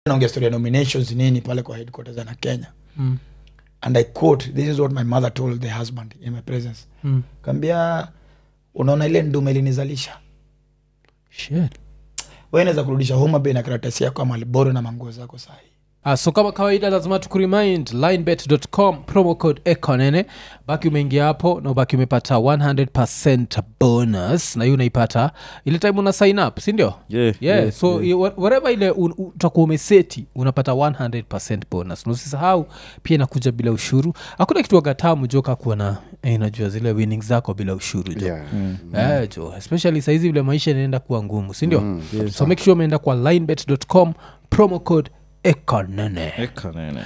naongea story ya nominations nini pale kwa headquarters na kenya Mm. and i quote this is what my mother told the husband in my presence Mm. kaambia unaona ile ndume ilinizalisha Shit. wenaweza kurudisha homa bay na karatasi yako ya malboro na manguo zako sahi Ah, so kama kawaida lazima tukuremind linebet.com promo code econene baki umeingia hapo na ubaki umepata 100 bonus na hiyo unaipata ile time una sign up sindio Yeah, yeah, yeah, so yeah. whatever ile un- u- utakuwa umeseti unapata 100 bonus na usisahau pia inakuja bila ushuru hakuna kitu wagatamu joka kuwa na eh, najua zile winnings zako bila ushuru jo Yeah. Eh, jo especially saizi vile maisha inaenda kuwa ngumu sindio so make sure umeenda kwa linebet.com promo code econene Eka nene.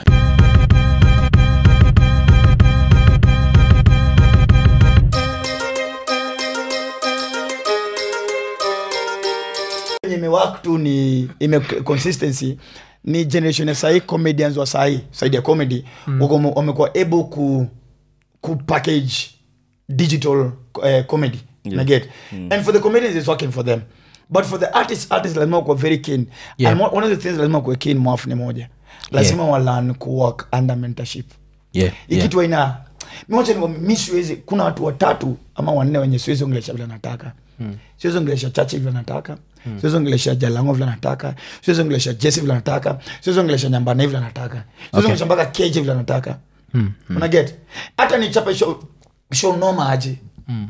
yenye imewak tu ni ime consistency ni generation ya sahii comedians wa sahii saidi ya comedy wako- wamekuwa able ku, ku package digital uh, comedy Yeah. yeah. get and for the comedians it's working for them but for the artists artists lazima kuwa very keen Yeah. and one one of the things lazima kuwa keen mwafu ni moja lazima yeah. walan kuwork under mentorship yeah, hii yeah. kitu aina moja ni mi siwezi kuna watu watatu ama wanne wenye siwezi ongelesha vile nataka mm. siwezi ongelesha chache vile nataka mm. siwezi ongelesha jalango vile nataka siwezi ongelesha jesi vile nataka siwezi ongelesha nyambane vile nataka siwezi Okay. ongelesha mpaka keje vile nataka Mm, unaget hata nichape show, show noma aje Mm.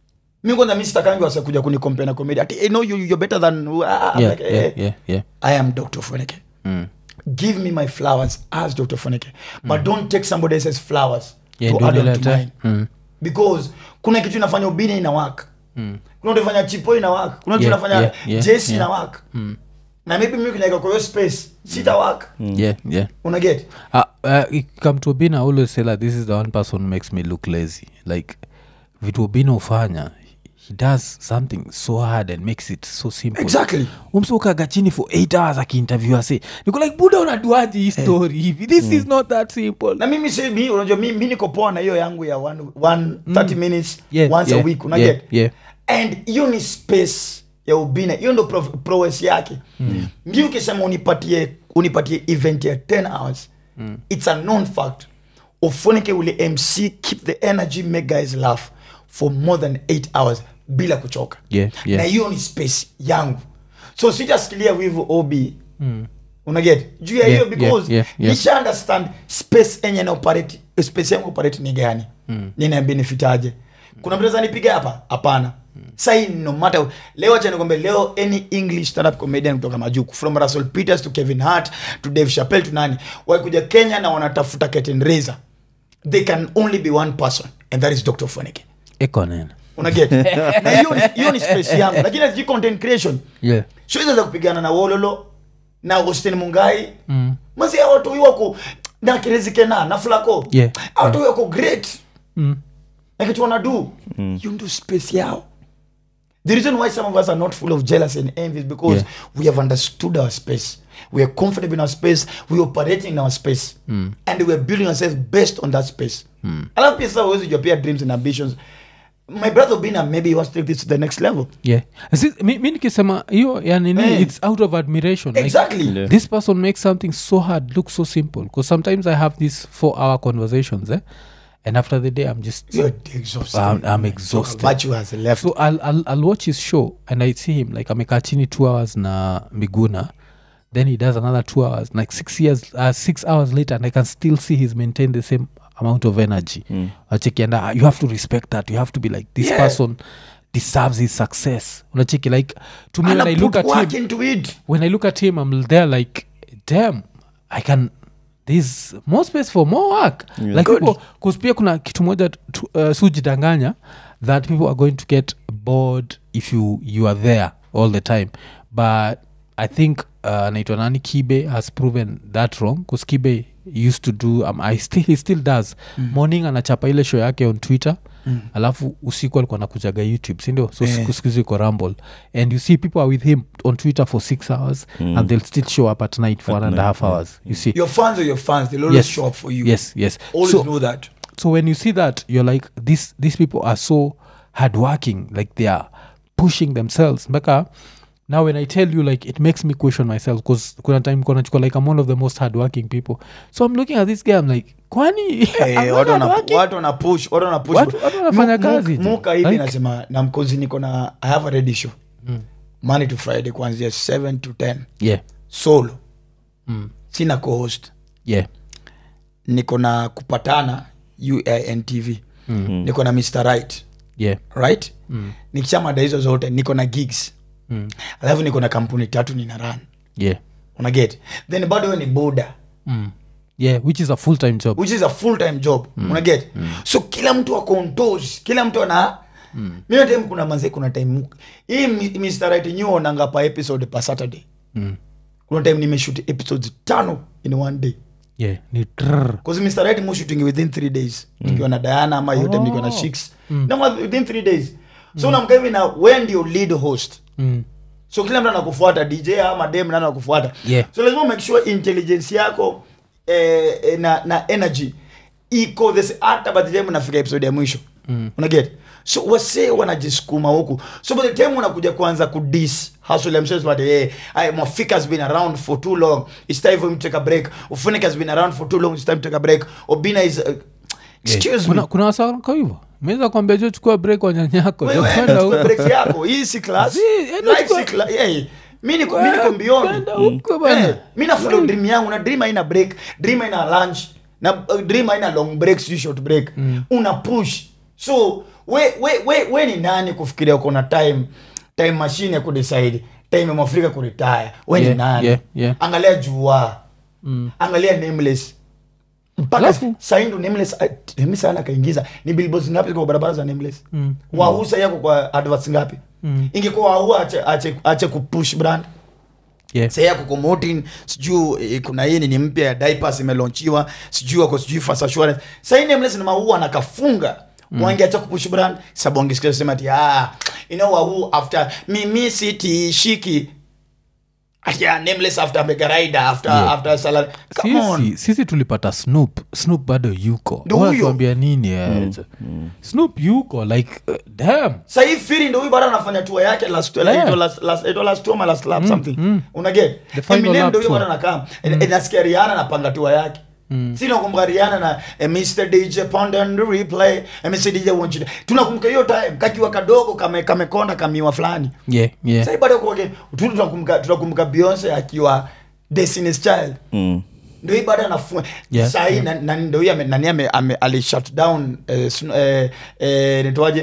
mi kwanza mi sitakangi wase kuja kunikompea na comedy ati hey, no, you, you're better than ah, I'm Yeah, like, eh, yeah, yeah, yeah. i am dr foneke Mm. give me my flowers as dr foneke but don't take somebody else's flowers Yeah, to ndio add on to nilete. mine Mm. because kuna kitu inafanya ubini ina work Mm. kuna kitu inafanya chipo ina work kuna kitu Yeah, inafanya yeah, yeah, jesi yeah. ina work Mm. na maybe mimi kinaika kwa hiyo space sita work yeah yeah una get uh, uh, it come to obina I always say like this is the one person who makes me look lazy like vitu obina ufanya he does something so hard and makes it so simple exactly umsukaga chini for 8 hours akiinterview ase niko like buda unaduaji hii story hivi this is not that simple na mimi si mi unajua mi, mi niko poa na hiyo yangu ya one, one 30 minutes Yeah, once yeah, a week una yeah, get yeah. and hiyo ni space ya ubina hiyo ndo pro- prowess yake mm. mi ukisema unipatie unipatie event ya 10 hours mm. it's a known fact ufunike ule mc keep the energy make guys laugh for more than 8 hours bila kuchoka Yeah, yeah. na hiyo ni space yangu so sijasikilia wivu ob mm. unaget juu ya Yeah, hiyo because yeah, yeah, yeah. nisha understand space enye na operate space yangu operate ni gani mm. nina benefit aje kuna mtu anaweza nipiga hapa hapana sai no matter leo acha nikwambie leo any english stand up comedian kutoka majuku from russell peters to kevin hart to dave chappelle to nani wakuja kenya na wanatafuta curtain raiser they can only be one person and that is dr foneke Ekonen. unaget na hiyo ni- hiyo ni space yangu lakini as content creation yeah siwezi za kupigana na wololo na austin mungai Mm. masi watu hiyo wako na kirezikena na flako Yeah. watu hiyo wako great Mm. na kitu wanadu you ndo space yao the reason why some of us are not full of jealousy and envy is because Yeah. we have understood our space we are comfortable in our space we are operating in our space and we are building ourselves based on that space alafu pia sasa huwezi jua pia dreams and ambitions my brother bina maybe he wants to take this to the next level yeah Si- mi, mi nikisema hiyo yani Eh. it's out of admiration like, exactly Yeah. this person makes something so hard look so simple because sometimes i have these four hour conversations eh? and after the day i'm just you're exhausted I'm, I'm exhausted virtue has left so I'll, I'll, I'll watch his show and i see him like amekaa chini two hours na miguna then he does another two hours like six years uh, six hours later and i can still see he's maintained the same amount of energy mm. achekianda you have to respect that you have to be like this Yeah. person deserves his success unacheki like to me when i and look put at work him into it when i look at him i'm there like damn i can there's more space for more work Yeah. like Good. people because pia kuna kitu moja tu- uh, sujidanganya that people are going to get bored if you you are there all the time but i think uh, naitwa nani kibe has proven that wrong bcause kibe used to do um, I still, he still does mm. morning anachapa ile show yake on twitter mm. alafu usiku alikuwa nakujaga youtube sindio so Eh. siku siku hizi iko rumble and you see people are with him on twitter for six hours mm. and they'll still show up at night for At one and a night, half yeah. hours you see your fans are your fans they'll always Yes. show up for you yes yes always so, know that so when you see that you're like this these people are so hardworking like they are pushing themselves mpaka now when i tell you like it makes me question myself because kuna time kona chukua like i'm one of the most hardworking people so i'm looking at this guy i'm like kwani I'm Eh, not watu wana- hardworking? watu wana push watu wana push Watu- watu wanafanya Mu- kazi mu- je. muka hivi Like- nasema na mkozi niko na i have a ready show monday to friday kuanzia 7 to 10 yeah solo mm. sina co-host yeah niko na kupatana uintv mm. niko na mr right yeah right mm. nikishamada hizo zote niko na gigs Mm. alafu niko na kampuni tatu nina run yeah unaget then bado we ni boda mm. yeah which is a full-time job which is a full time job mm. unaget mm. so kila mtu ako on toes kila mtu ana mm. mimi time kuna manze kuna time hii mi- Mr. Right new onanga pa episode pa saturday mm. kuna time nimeshoot episodes tano in one day yeah ni trrr. because Mr. Right mo shooting within three days nikiwa na Diana ama yote Oh. nikiwa na Shix na within three days so unamka hivi na wewe ndio lead host mm. so kila mtu anakufuata dj ama dem nani anakufuata Yeah. so lazima make sure intelligence yako eh, eh, na, na energy iko this hata by the time unafika episode ya mwisho mm. unaget so wasee wanajisukuma huku so by the time unakuja kuanza kudis hustle ya mshes but hey, hey, mwafika has been around for too long it's time for him to take a break ufunika has been around for too long it's time to take a break obina is uh, excuse Yeah. me kuna, kuna wasaa hivo meweza kwambia jo chukua break wa nyanyako Wewe, jo, enda kwenda chukua huko. break yako hii si class Si, enda life chukua- si class yeah. mi niko mi niko beyond Kwenda huko bana. Eh, mi na follow dream yangu na dream haina break dream haina lunch na uh, dream haina long break si short break una push so we, we, we, we ni nani kufikiria uko na time time machine ya kudecide time ya mwafrika kuretire we Yeah, ni nani yeah, yeah. angalia jua Mm. angalia nameless mpaka Alafu- saindo nameless ah, nameless sana kaingiza ni billboards ngapi kwa barabara za nameless Mm. wahuu sai yako kwa adverts ngapi Mm. ingekuwa wahuu ache, ache, ache kupush brand Yeah. sai yako kumotin sijuu eh, kuna hii ni mpya ya diapers imelaunchiwa sijuu ako sijui fast assurance sai nameless na maua anakafunga mm. wangeacha kupush brand sababu angesikia sema ati ah you know wahuu after mimi siti shiki ati ah, nameless after megaraida after Yeah. after salary come on sisi, sisi tulipata snoop snoop bado yuko Ndio huyo. wanatuambia nini eh, snoop yuko like uh, damn sahii firi ndo huyu bado anafanya tour yake last Yeah. yeah. last last ito last tour ama last lap something mm. unaget The final Eminem lap ndo huyu tour. bado anakaa mm. nasikia Rihanna anapanga tour yake mm. si nakumbuka Rihanna na eh, Mr DJ Pond and replay eh, Mr DJ want you to- tunakumbuka hiyo time kakiwa kadogo kame kamekonda kamiwa fulani yeah, yeah. sasa bado kwa tu tunakumbuka tunakumbuka Beyonce akiwa Destiny's Child Mm. ndo hii bado anafua Yeah, sahii yeah. na, na, ndo hii ame- nani ame, ame, ali shut down eh, sn- eh, eh, nitoaje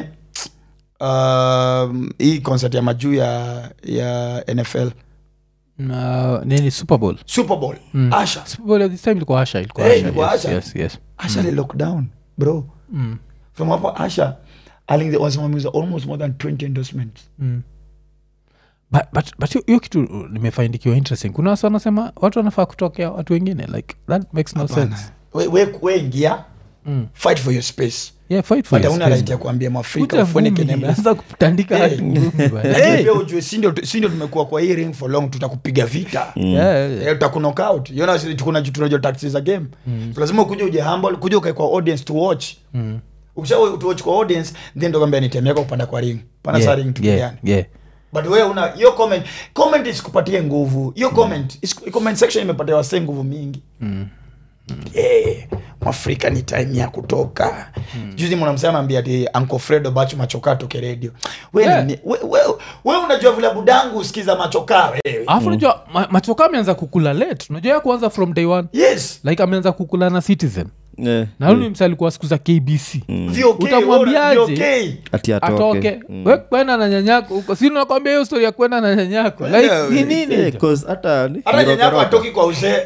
um, hii concert ya majuu ya ya nfl Na, nini super bowl super bowl Mm. asha super bowl at this time ilikuwa asha ilikuwa Eh, asha ilikuwa yes, Asha. yes, yes. asha mm. lockdown bro Mm. from hapo asha aliwasimamiza almost more than 20 endorsements Mm. but, but, but hiyo- hiyo kitu uh, nimefaindikiwa interesting kuna wasa wanasema watu wanafaa kutokea watu wengine like that makes no Hapana. sense we, we, we ingia mm. fight for your space yeah fight for but your hauna space, right ya man. kuambia mwafrika Kuja ufunike ngumi, nameless. anza kutandika Eh. hadi ngumi, bana. Lakini Hey. pia ujue si ndio si ndio tumekuwa kwa hii ring for long tutakupiga vita Yeah, yeah, yeah. Eh, utakunokout you know, si- kuna tunajua tactics za game so lazima ukuje uje humble kuja ukae kwa audience to watch Mm. ukisha to watch kwa audience then ndo kwambia nitemeka kupanda kwa ring pana Yeah, sa ring tupigane yeah, yeah. but wewe una hiyo comment comment isikupatie nguvu hiyo comment is, comment section imepatia wasee nguvu mingi Mm. yeah, mwafrika ni time ya kutoka juzi mnamsema ambia ati Uncle Fredo bachu machokaa toke radio we, Yeah. ni- we, we, we unajua vile budangu usikiza machokaa wewe alafu unajua ma, machoka ameanza kukula late unajua ya kuanza from day one yes like ameanza kukula na citizen Yeah. na huyu ni msa alikuwa siku za kbc VOK, Utamwambiaje? VOK. ati atoke atoke we kwenda na nyanyako huko si nakwambia hiyo story ya kwenda na nyanyako like Yeah, ni we- nini Eh, hicho? 'cause hata ni- hata nyanyako nirokoroka. atoki kwa uzee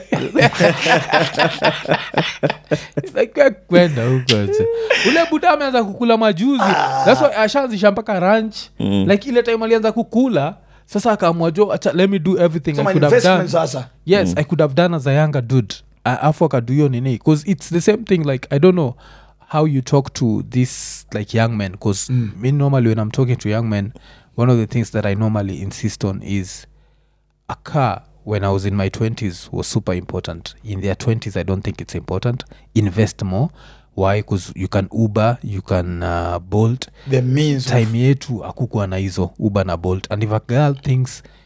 Like, we kwenda huko acha. ule buda ameanza kukula majuzi That's why ashaanzisha mpaka ranch like ile time alianza kukula sasa akaamua jo acha let me do everything so I my could have done investment sasa yes i could have done as a younger dude A- afu akadu hiyo nini bcause it's the same thing like i don't know how you talk to this like young men bcause mm. me normally when i'm talking to young men one of the things that i normally insist on is a car when i was in my 20s was super important in their 20s i don't think it's important invest more why bcause you can uber you can uh, bolt the means of- time yetu akukuwa na hizo uber na bolt and if a girl thinks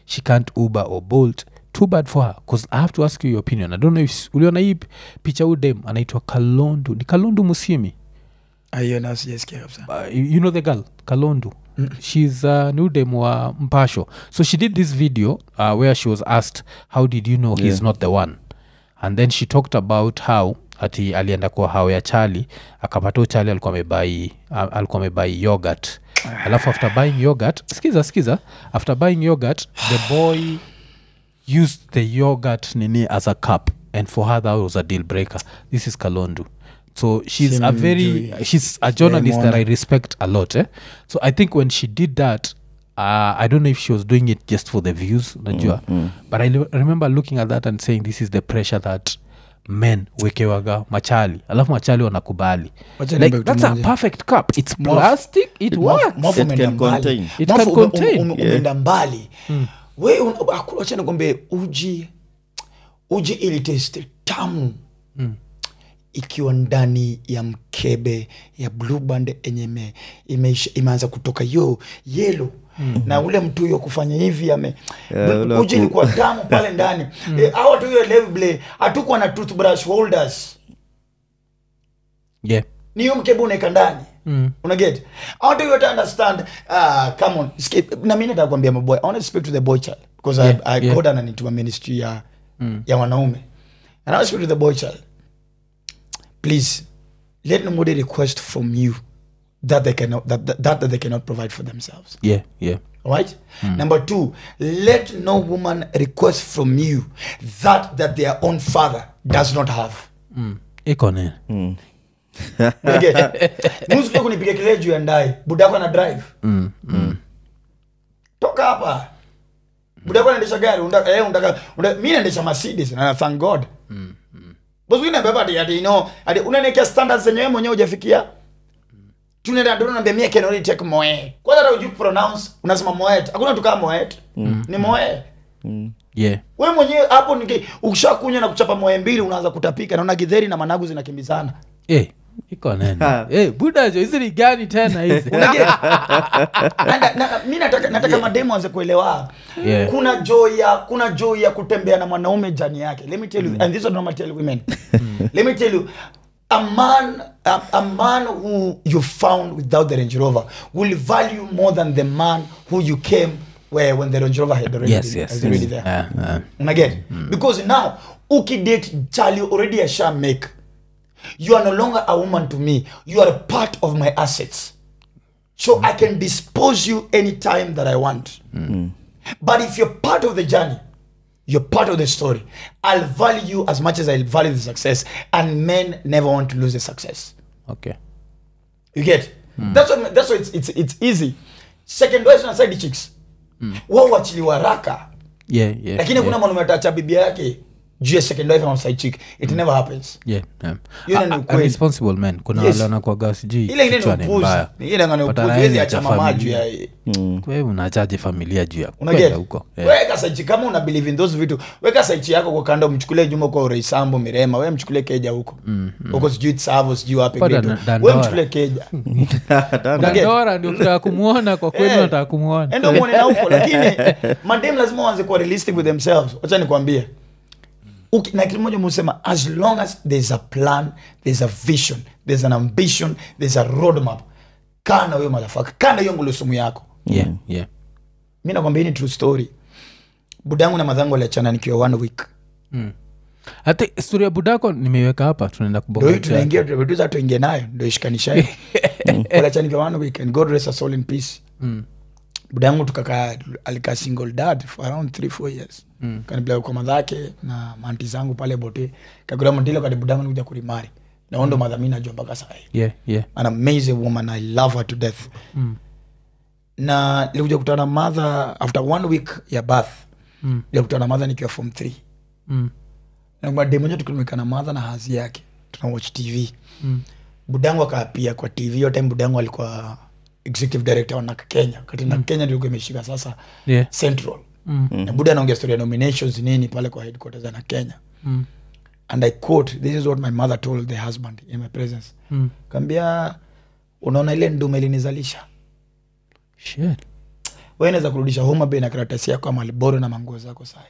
she can't uber or bolt too bad for her bcause i have to ask you your opinion i don't know if uliona hii picha udem anaitwa kalondu ni kalondu musimi hiyo nao sijasikia kabisa uh, you you know the girl kalondu mm. she's uh, new dem wa mpasho so she did this video uh, where she was asked how did you know he's Yeah. not the one and then she talked about how ati alienda kwa hao ya chali akapata huyu chali alikuwa amebai uh, alikuwa amebai yogurt alafu after buying yogurt skiza skiza after buying yogurt the boy used the yogurt nini as a cup and for her that was a deal breaker this is kalondu so she's a very Simjui. she's a journalist that Sijaimwona. i respect a lot eh? so i think when she did that uh, i don't know if she was doing it just for the views najua but i le- remember looking at that and saying this is the pressure that men wekewaga machali alafu machali wanakubali Wacha like, niambe kitu that's a moja. perfect cup it's Mwafu- plastic it works Mwafu It umeenda can mbali. contain. It Mwafu can ume- contain. ume- umeenda mbali we un- aku- wacha nikwambie uji uji ili testi tamu ikiwa ndani ya mkebe ya blue band enye ime, imeisha- imeanza kutoka yo yelo na ule mtu huyo kufanya hivi ame Yeah, ule uji waku- ilikuwa tamu pale ndani Eh, hawa tu hiyo level hatukuwa na toothbrush holders yeah ni hiyo mkebe unaeka ndani Mm. unaget i want you to understand uh, come on Skip. na mi nataka kuambia maboy i want to speak to the boy child because Yeah, I, I yeah. God ananituma ministry ya ya wanaume and i want to speak to the boy child please let nobody request from you that they cannot that, that, that they cannot provide for themselves yeah yeah right number two let no woman request from you that that their own father does not have mm. iko nini musikuja kunipiga kelele juu ya ndai budako ana drive toka hapa budako anaendesha gari undaka, eh, undaka, undaka, mi naendesha mercedes na thank god boswinabeba ati ati no ati unaniekea standards zenye wewe mwenyewe hujafikia tunaenda ndo naambia mie can only take moe kwanza hata hujui pronounce unasema moet hakuna tu kama moet ni moe yeah we mwenyewe hapo niki- ukishakunywa na kuchapa moe mbili unaanza kutapika naona gidheri na managu zinakimbizana Eh, iko nene Eh, budajo hizi ni gani tena hizi Unaget? Na- na- na- mi nataka, nataka mademu anze kuelewa Yeah. kuna joy ya kuna joy ya kutembea na mwanaume jani yake let me tell you and this is what normal tell women let me tell you a man a, a man who you found without the range rover will value more than the man who you came where when the range rover had already, yes been, yes, has already yes. there Yeah, yeah. unaget because now ukidate charlie already asha make you are no longer a woman to me you are a part of my assets so i can dispose you anytime that i want but if you're part of the journey you're part of the story i'll value you as much as i value the success and men never want to lose the success okay you get that's what that's why it's, it's, it's easy second wives na side chicks wao wachiliwa haraka yeah yeah lakini yeah. kuna mwanaume atacha bibia yake juu ya second wife ama side chick it never happens yeah, yeah. Hiyo A- ni a- ukweli. a responsible man kuna Yes. wale wanakwaga sijui ile ingine kichwa ni ni upuzi mbaya. ile ngane But upuzi anaenda wezi acha cha mama juu familia. ya Kwa hiyo unachaje familia juu ya unaget kwenda huko Yeah. weka saichi kama una believe in those vitu weka saichi yako kwa kando mchukulie juma kwa ureisambo mirema we mchukulie keja huko huko sijui tsavo sijui wapi Pata Great. na- we Dandora. mchukulie keja Done. Unaget? dandora ndio kutaka kumwona kwa kweli Eh. nataka kumwona endo mwone na huko lakini madem lazima waanze kuwa realistic with themselves wacha nikwambie Uki- na kitu moja musema as long as there's a plan there's a vision there's an ambition there's a roadmap kaa na huyo madhafaka kaa na hiyo ngulusumu yako yeah yeah mi nakwambia hii ni true story budangu na madhangu waliachana nikiwa one week hata stori ya budako nimeiweka hapa tunaenda ndo hii kubonga tunaingia tunavetuza tuingie nayo ndo ishikanishayo waliachana nikiwa one week and god rest us all in peace budangu tukakaa alikaa single dad for around three four years mm. kanipeleka kwa madhake na manti zangu pale bote kakura mantile kati budangu nikuja kurimari naondo madha mi najua mpaka sahi yeah yeah an amazing woman i love her to death Mm. na nilikuja kutana na madha after one week ya bath Mm. nilikutana na madha nikiwa form three mm. demoja tukitumika na madha na hazi yake tuna watch tv Mm. budangu akaapia kwa tv hiyo time budangu alikuwa executive director wa nak kenya kati nak kenya ndilikuwa imeshika sasa yeah central mm. na buda anaongea story ya nominations nini pale kwa headquarters ya nak kenya Mm. and i quote this is what my mother told the husband in my presence Mm. kaambia unaona ile ndume ilinizalisha Shit. we naweza kurudisha homa bay na karatasi yako ya malboro na manguo zako sahi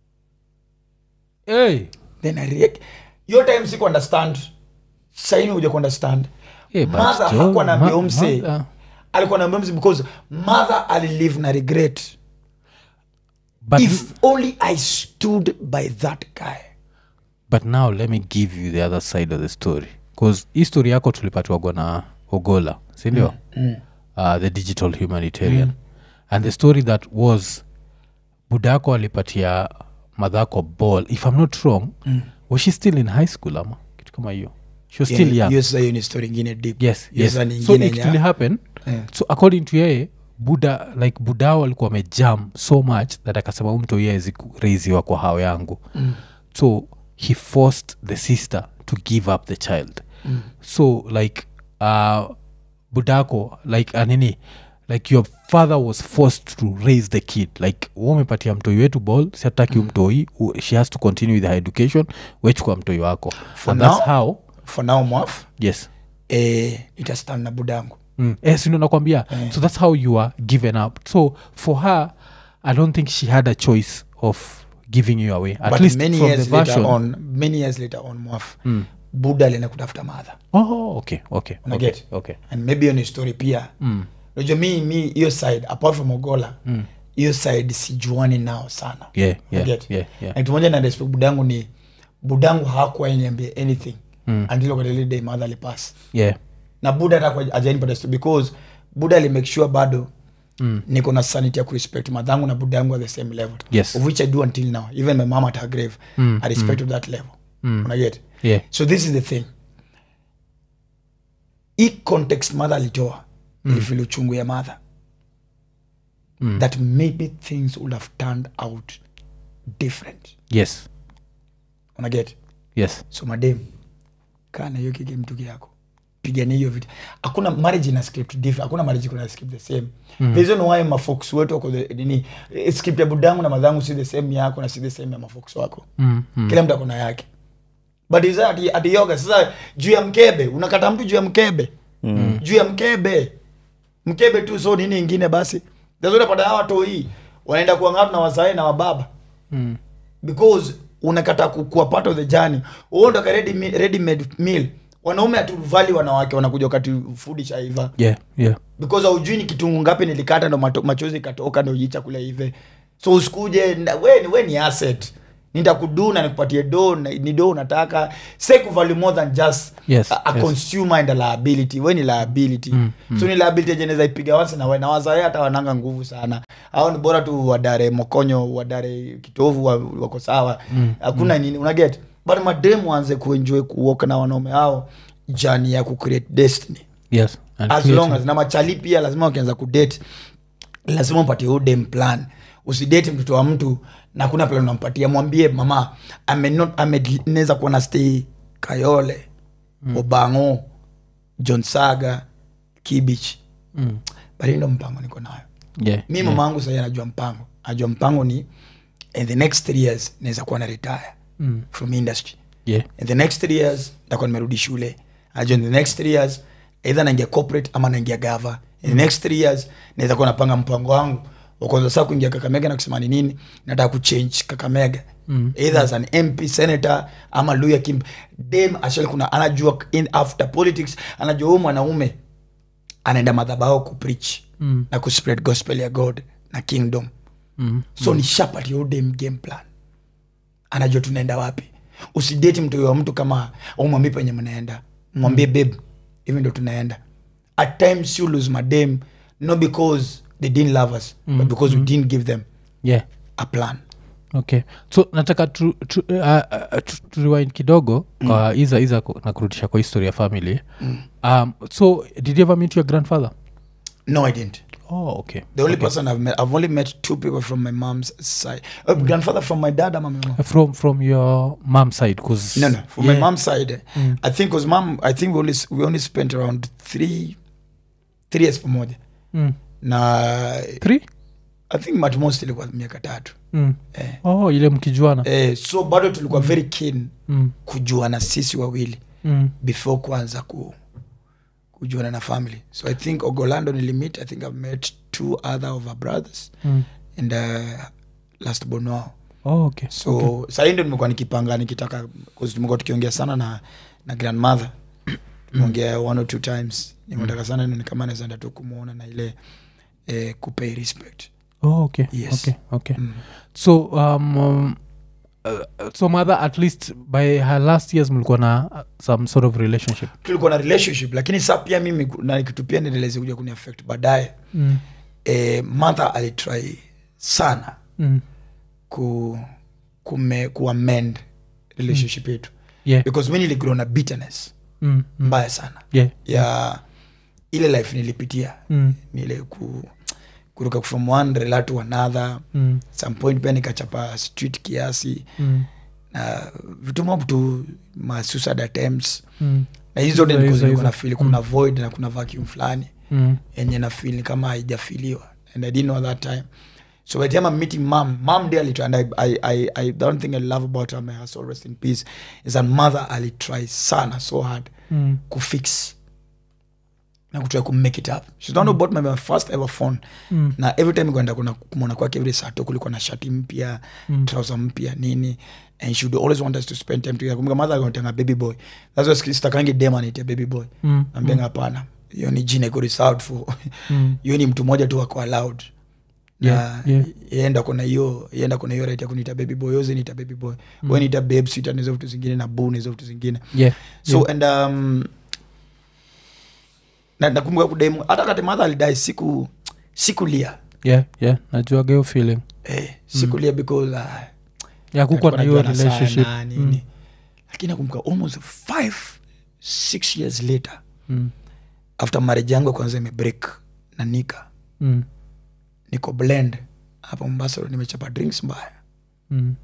hey. then I react. hiyo time siku understand saini uja kuunderstand Eh, but mother John, hakuwa naambia ma- umse mother- alikuwa naambia umse because mother alilive na regret but, if only i stood by that guy but now let me give you the other side of the story bcause hii story yako tulipatiwagwa na ogola sindio mm, Uh, the digital humanitarian and the story that was budako alipatia madhako ball if i'm not wrong mm. was she still in high school ama kitu kama hiyo she was still young hiyo sasa hiyo ni story ingine deep yes Hiyo yes sasa ni so ingine it nya- will happen Yeah. so according to yeye buda like budao alikuwa amejam so much that akasema "Huyu mtu yezi kureiziwa kwa hao yangu mm. so he forced the sister to give up the child mm. so like uh, budako like anini like your father was forced to raise the kid like umepatia mtoi wetu ball siataki mm. mtoi u- she has to continue with her education wechukua mtoi wako and that's now- how for now mwaf yes eh, itastand na budangu mm. eh, sindo nakwambia so that's how you are given up so for her i don't think she had a choice of giving you away at but least many from the years later version on many years later on mwaf buda alienda kutafuta madha oh okay okay Una okay, get? okay. and maybe hiyo ni story pia Mm. unajua mi mi hiyo side apart from ogola hiyo side sijuani nao sana yeah yeah Get? yeah yeah na kitu moja na respect budangu ni budangu hakuwa niambia anything Mm. until wakati ile day mother alipass yeah na buda hata ajainipata story because buda alimake sure bado Mm. niko na sanity ya kurespect madhangu na buda yangu at the same level Yes. of which i do until now even my mom at her grave Mm, i respect of that level Mm. unaget yeah so this is the thing hii context mother alitoa mm. ilifili uchungu ya mother Mm. that maybe things would have turned out different yes unaget yes so madem kaa na hiyo kike mtuki yako pigania hiyo vita hakuna marriage ina script different hakuna marriage kuna script the same mm. the reason why mafox wetu wako the nini eh, script ya budangu na madhangu si the same yako na si the same ya mafox wako mm. Mm. kila mtu akona yake but is ati, ati yoga sasa juu ya mkebe unakata mtu juu ya mkebe mm. juu ya mkebe mkebe tu so nini ingine basi unapata hawa toi wanaenda kuangatu na wazae na wababa Mm. because unakata ku- kuwa part of the journey uo ndo ka ready, me- ready made meal wanaume hatuvali wanawake wanakuja wakati food ishaiva yeah yeah because aujui ni kitungu ngapi nilikata ndo mato- machozi ikatoka ndo hii chakula ive so usikuje na- we, ni- we ni asset nitakuduna nikupatie do na- ni do unataka say kuvalue more than just Yes, a, a yes. consumer and a liability we ni liability mm, mm. so ni liability jeneza ipiga once na we na wazae hata wananga nguvu sana au ni bora tu wadare mokonyo wadare kitovu wa- wako sawa hakuna nini unaget but mademu waanze kuenjoy kuoka na wanaume hao jani ya kucreate destiny yes and as creating- long as na machali pia lazima wakianza kudate lazima umpatie huyo dem plan usidate mtoto wa mtu na kuna plan unampatia mwambie mama ameneza kuwa na stay kayole mm. obango john saga kibich mm. but hii ndo mpango niko nayo yeah mi mama yangu sahii anajua mpango anajua mpango ni in the next three years naweza kuwa na retire Mm. from industry yeah in the next three years ntakuwa nimerudi shule najua in the next three years either naingia corporate ama naingia gava in the next three years naweza kuwa napanga mpango wangu wakwanza saa kuingia kakamega na kusema ni nini nataka kuchange kakamega Mm. either as an mp senator ama luya kim dem actually kuna anajua in after politics anajua huyu mwanaume anaenda madhabao kupreach Mm. na kuspread gospel ya god na kingdom Mm. so ni shapatia udem game plan anajua tunaenda wapi usideti mtu wa mtu kama umwambie penye mnaenda mwambie babe hivi ndo tunaenda at times you lose madem not because they didn't love us but because we didn't give them yeah a plan okay so nataka tu, tu, uh, uh, tu, tu rewind kidogo kwa iza iza ku- na kurudisha kwa history ya family um, so did you ever meet your grandfather no i didn't oh okay the only person i've met i've only met two people from my mom's side uh, grandfather from my dad ama my mom from from your mom side because no no from my mom's side i think because mom i think we only we only spent around three three years pamoja mm. na three i think at most ilikuwa miaka tatu mm. eh. oh ile mkijuana eh, so bado tulikuwa very keen mm. kujuana sisi wawili Mm. before kuanza ku kujuana na family so i think ogolando nilimit i think i've met two other of our brothers Mm. and uh, last bonwao Oh, okay. so okay. sahii ndo nimekuwa nikipanga nikitaka 'cause tumekuwa tukiongea sana na na grandmother tumeongea one or two times nimetaka sana nione kama nawezaenda tu kumwona na ile eh, kupay respect Oh, okay. Yes. Okay. Okay. mm. so um, um, uh, so mother at least by her last years mlikuwa na uh, some sort of relationship tulikuwa na relationship lakini sa pia mimi ku- na kitu pia niendeleze kuja kuni affect baadaye mm. eh, mother alitry sana Mm. ku kume kuamend relationship yetu yeah because mi niligrow na bitterness mm. Mm. mbaya sana yeah ya ile life nilipitia mm. nile ku kuruka from one rela to another Mm. some point pia nikachapa street kiasi Mm. na vitu mob tu ma suicide attempts Mm. na hizo Hizo, hizo, hizo. na feel kuna void na kuna vacuum fulani Mm. yenye na feel ni kama haijafiliwa and i didn't know that time so by the time i'm meeting mom mom dear alitry and I, I, I, I don't think i love about her may her soul rest in peace is that mother alitry sana so hard Mm. kufix na kutry kumake it up she's the one who bought my, my first ever phone Mm. na every time kwenda kuna kumwona kwake every sato kulikuwa na shati mpya Mm. trouser mpya nini and she would always want us to spend time together kumbuka mother akanitanga baby boy that's why sitakangi dem anitia baby boy Mm. nambenga hapana hiyo ni jina iko reserved for Mm. hiyo ni mtu mmoja tu ako allowed Yeah, na yeah. yenda kuna hiyo yenda kuna hiyo right ya kuniita baby boy yoze niita baby boy mm. we niita babe sweet na hizo vitu zingine na boo na hizo vitu zingine yeah so yeah. and um, na nakumbuka kudemu hata kati madha alidai siku sikulia yeah yeah najuaga hiyo feeling eh, sikulia because uh, ya kukuwa na hiyo Alikuwa anajuana relationship sana, nini lakini nakumbuka almost five six years later Mm. after marriage yangu ya kwanza imebreak na nika Mm. niko blend hapa mombasa road, nimechapa drinks mbaya Mm.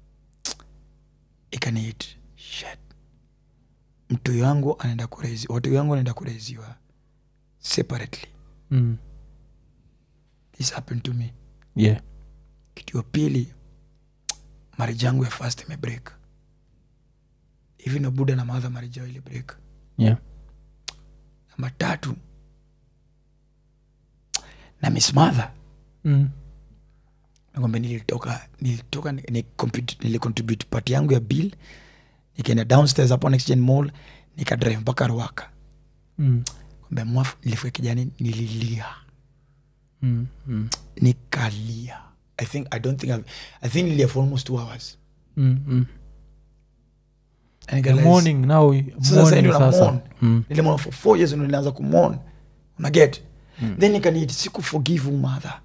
ikaniit shit mtu yangu anaenda kurezi watu yangu anaenda kureziwa separately Mm. this happened to me yeah kitu ya pili marriage yangu ya first imebreak hivi na buda na madha marriage yao ili break yeah namba tatu na miss mother mm. nakwambia nilitoka nilitoka ni- ni compute- nilicontribute part yangu ya bill nikaenda downstairs hapo next gen mall nikadrive mpaka ruaka Mm. kwambia mwafu nilifika kijani nililia Mm. Mm. nikalia i think i don't think I've, i think nililia for almost two hours Mm. Mm. And The nikarealize- morning now Sasa morning sasa ndio na sasa mourn. Mm. nilimwona for four years ndo nilianza kumon unaget mm. then nikaniit siku forgive umadha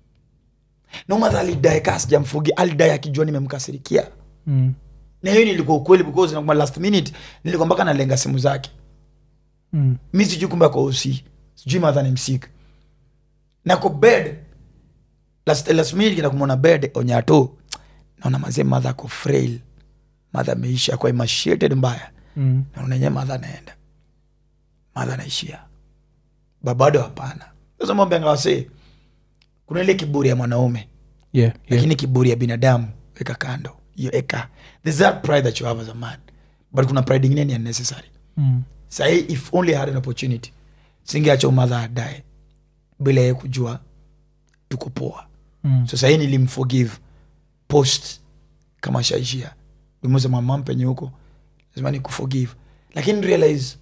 na umadha alidae kaa sijamfogi alidae akijua nimemkasirikia Mm. na hiyo nilikuwa ukweli because nakumbuka last minute nilikuwa mpaka nalenga simu zake Mm. mi sijui kumbe ako usi sijui madha ni msik nako bed last, last minute kina kumwona bed onyato naona mazee madha ako frail madha ameisha kwa emaciated mbaya Mm. naona enyewe madha anaenda madha anaishia babado hapana sasa mambo angawase kuna ile kiburi ya mwanaume yeah yeah lakini kiburi ya binadamu weka kando hiyo eka there's that pride that you have as a man but kuna pride ingine ni unnecessary Mm. sahii if only I had an opportunity singeacha umadha adae bila ye kujua tuko poa Mm. so sahii nilimforgive post kama shaishia nimesema mam penye huko lazima ni kuforgive lakini realize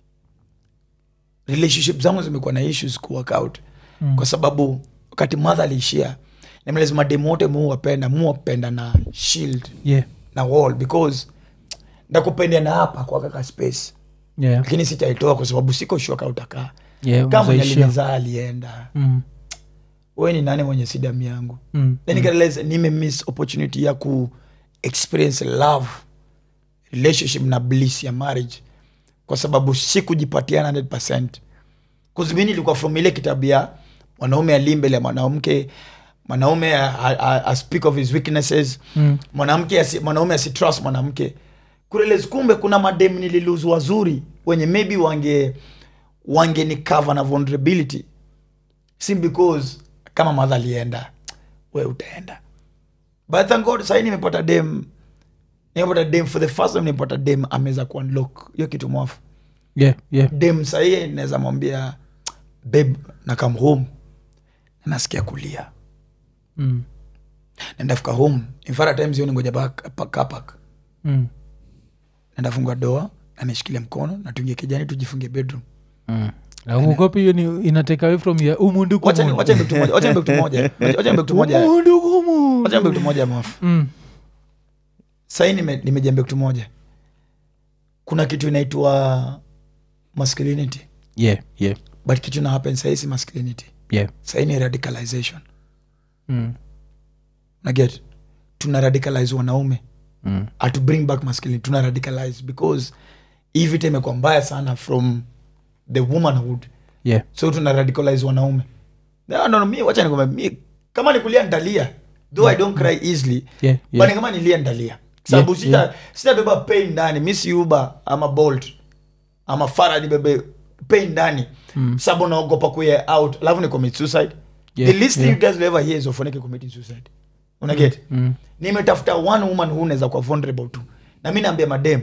relationship zangu zimekuwa na issues ku work out Mm. kwa sababu wakati madha aliishia nime lazima demu wote muwapenda muwapenda na shield yeah na wall because ndakupendea na hapa kwa kaka space yeah lakini sitaitoa kwa sababu siko shuka utakaa yeah kama mwenye unazaishia. alinizaa alienda Mm. we ni nani mwenye si damu yangu Mm. then nikarealize nime miss opportunity ya ku experience love relationship na bliss ya marriage kwa sababu sikujipatia 100 kuzimi nilikuwa from ile kitabu ya mwanaume ali mbele ya mwanamke mwanaume a, a, a, a speak of his weaknesses Mm. mwanamke asi, mwanaume asitrust mwanamke kurealize kumbe kuna madem nililuzu wazuri wenye maybe wange wange ni cover na vulnerability si because kama madha alienda we utaenda but thank god sahii nimepata dem nimepata dem for the first time nimepata dem ameweza kuunlock hiyo kitu mwafu yeah yeah dem sahii naweza mwambia babe na come home na nasikia kulia mm. nendafika home infara times hiyo ningoja pa- pa- car park Mm. nendafungua doa ameshikilia mkono na tuingie kijani tujifungie bedroom Mm. augopi hiyo ni inatake away from ya umundu wacha ni- wacha niambie kitu moja- wacha niambie kitu moja wacha niambie kitu moja umundu kumu wacha niambie kitu moja mafu mm. sahii nime- nimejiambia kitu moja kuna kitu inaitwa masculinity yeah yeah but kitu na happen sahii si masculinity yeah sahii ni radicalization mm. naget tuna radicalize wanaume Mm. atu bring back masculinity tuna radicalize because hii vita imekuwa mbaya sana from the womanhood yeah so tuna radicalize wanaume no, no, no, mi wacha nikwambie mi kama nikulia ndalia though i don't cry easily yeah but yeah ni kama nilia ndalia sababu Yeah, sita yeah. sitabeba pain ndani mi si uber ama bolt ama fara nibebe pain ndani mm. sababu naogopa kuya out alafu ni commit suicide Yeah, the least thing yeah. you guys will ever hear is ofoneke committing suicide unaget mm. nimetafuta one woman who unaweza kuwa vulnerable to na mi naambia madem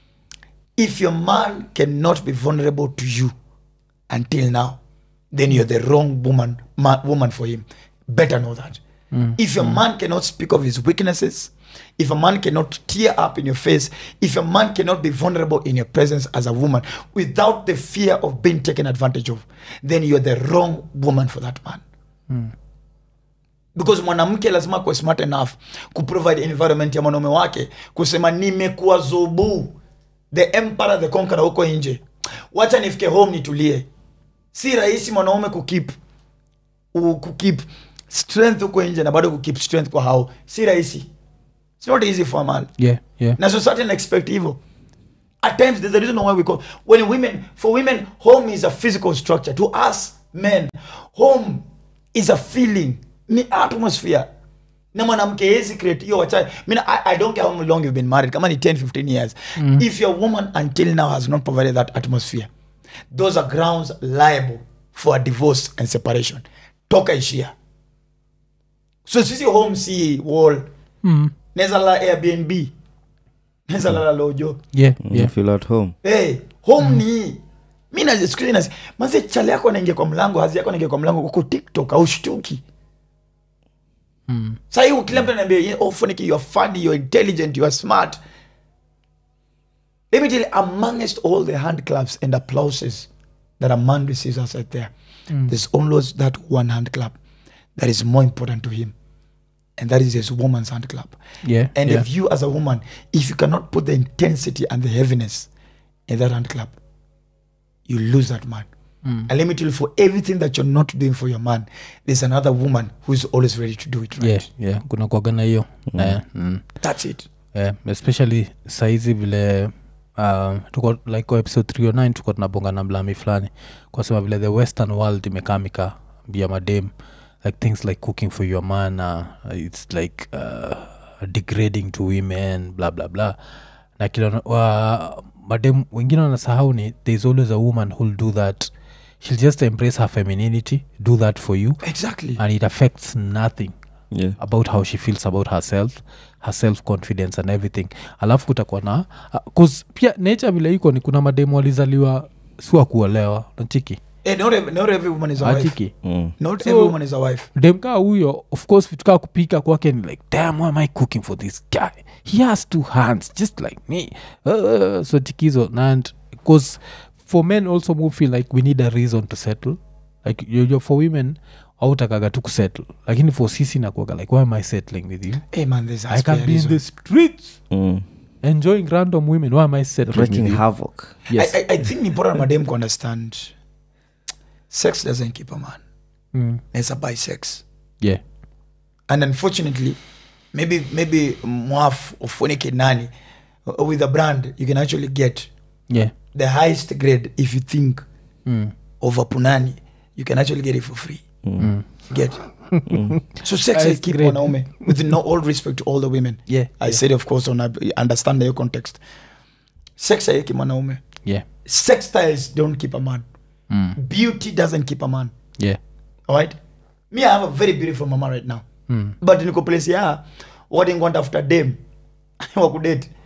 if your man cannot be vulnerable to you until now then you're the wrong woman ma, woman for him better know that if your man cannot speak of his weaknesses if a man cannot tear up in your face if a man cannot be vulnerable in your presence as a woman without the fear of being taken advantage of then you're the wrong woman for that man because mwanamke lazima kuwa smart enough kuprovide environment ya mwanaume wake kusema nimekuwa zubu the emperor the conqueror huko nje wacha nifike home nitulie si rahisi mwanaume kukip u- kukip strength huko nje na bado kukip strength kwa hao si rahisi It's not easy for a man yeah yeah na society na expect hivyo at times there's a reason why we call when women for women home is a physical structure to us men home is a feeling ni atmosphere na mwanamke hezi create hiyo wacha mina I, i don't care how long you've been married kama ni 10 15 years if your woman until now has not provided that atmosphere those are grounds liable for a divorce and separation toka ishia so sisi home si wall mm. neza la airbnb neza lala lojo yeah You yeah feel at home hey, home ni hii. mi nazisikuzi mazi chale yako naingia kwa mlango hazi yako naingia kwa mlango uko tiktok au shtuki mm. sahii kila mtu anaambia oh, Funiki, you are funny you are intelligent you are smart let me tell you amongst all the hand claps and applauses that a man receives outside there there's always that one hand clap that is more important to him and that is his woman's hand clap yeah And yeah if you, as a woman, if you cannot put the intensity and the heaviness in that hand clap, you lose that man. And let me tell you, for everything that you're not doing for your man, there's another woman who's always ready to do it right. yeah yeah kuna kuagana hiyo Eh, mm. That's it. yeah, especially saizi vile um, tuko like kwa episode 309 tuko tunabonga na mlami fulani kwa sema vile the western world imekaa mikaambia madem like things like cooking for your man uh, its like uh, degrading to women bla bla bla na kila wa, madem wengine wanasahau ni thereis always a woman who'll do that she'll just embrace her femininity do that for you Exactly. and it affects nothing yeah about how she feels about herself her self confidence and everything alafu kutakuwa na uh, 'cause pia nature vile iko ni kuna mademu walizaliwa siwa kuolewa nachiki Eh, not, every, not every woman is a wife. achiki mm. Not So- every woman is a wife. dem kaa huyo of course vitu kaa kupika kwake ni like damn why am i cooking for this guy he has two hands just like me uh, so tikizo and because for men also we feel like we need a reason to settle like you, you, for women autakaga tu kusettle lakini for sisi nakuaga like why am i settling with you Hey man, there's i can be in the streets Mm. enjoying random women why am i settling with wreaking you? havoc yes I, I, I think ni important madam to understand sex doesn't keep a man. mm. It's a by sex. yeah and unfortunately maybe maybe mwaf ufunike nani uh, with a brand you can actually get yeah the highest grade if you think mm. of a punani you can actually get it for free Mm. get so sex Highest I keep grade. wanaume with no all respect to all the women yeah i yeah. said of course on a, understand your context sex aiki mwanaume yeah sex styles don't keep a man mm. beauty doesn't keep a man yeah all right me i have a very beautiful mama right now mm. but niko place ya wadingwanta after dem wakudate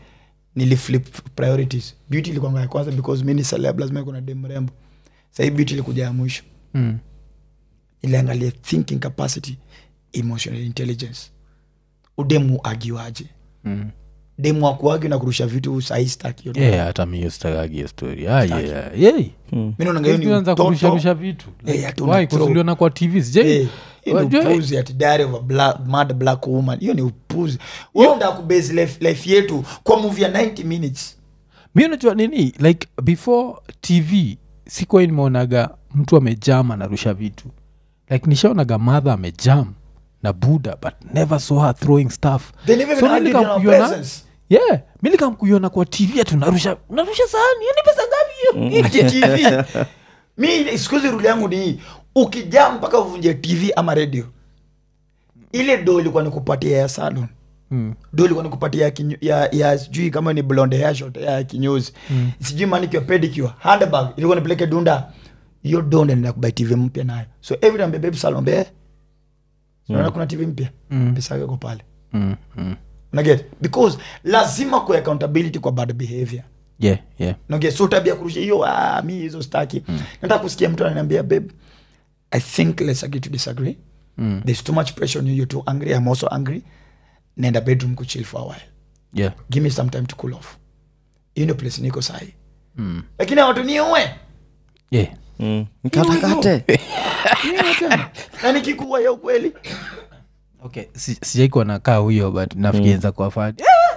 niliflip priorities beauty ilikuwa ya kwanza because mi ni celeb lazima kuna dem mrembo sahii beauty ilikuja ya mwisho Mm. iliangalia thinking capacity emotional intelligence udemu agiwaje Mm. demu akuagi na kurusha vitu sahii staki Yeah, hata mi stakagi hiyo story Ah, yeah, yeah. mi naonanga hiyo ni Tuanza utoto. kurusharusha vitu Eh, ati Why? una 'Cause throw. uliona kwa tv sijai Eh, hiyo ni Wajua- upuzi ati diary of a black, mad black woman hiyo ni upuzi weunda kubase life, life yetu kwa movie ya 90 minutes mi unajua nini like before tv sikuwa nimeonaga mtu amejam anarusha vitu like nishaonaga madha amejam na buda but never saw her throwing stuff They never So even mi argued in our nikamkuiona- presence. yeah mi nikamkuiona kwa tv ati unarusha unarusha sahani hiyo ni pesa ngapi hiyo ati tv mi sikuzi ruli yangu ni hii ukijaa mpaka uvunje tv ama radio ile do ilikuwa nikupatia ya salon Mm. do ilikuwa nikupatia ya, kinyo, ya, ya sijui kama ni blonde hair short ya kinyozi mm. sijui manicure pedicure handbag ilikuwa nipeleke dunda hiyo do ndo nenda kubai tv mpya nayo so every time baby salon be unaona kuna tv mpya Mm. pesa yako iko pale Mm, mm. unaget because lazima ku accountability kwa bad behavior yeah yeah naget so tabia kurusha hiyo ah, mi hizo staki mm. nataka kusikia mtu ananiambia babe i think let's agree to disagree Mm. there's too much pressure on you you're too angry i'm also angry nenda bedroom kuchill for a while yeah give me some time to cool off hiyo ndio place niko sahi mm. lakini watu niue yeah Mm. Mkatakate. Niue tena. na nikikuwa ya ukweli okay si, sijaikuwa nakaa huyo but nafikiriza kwa fani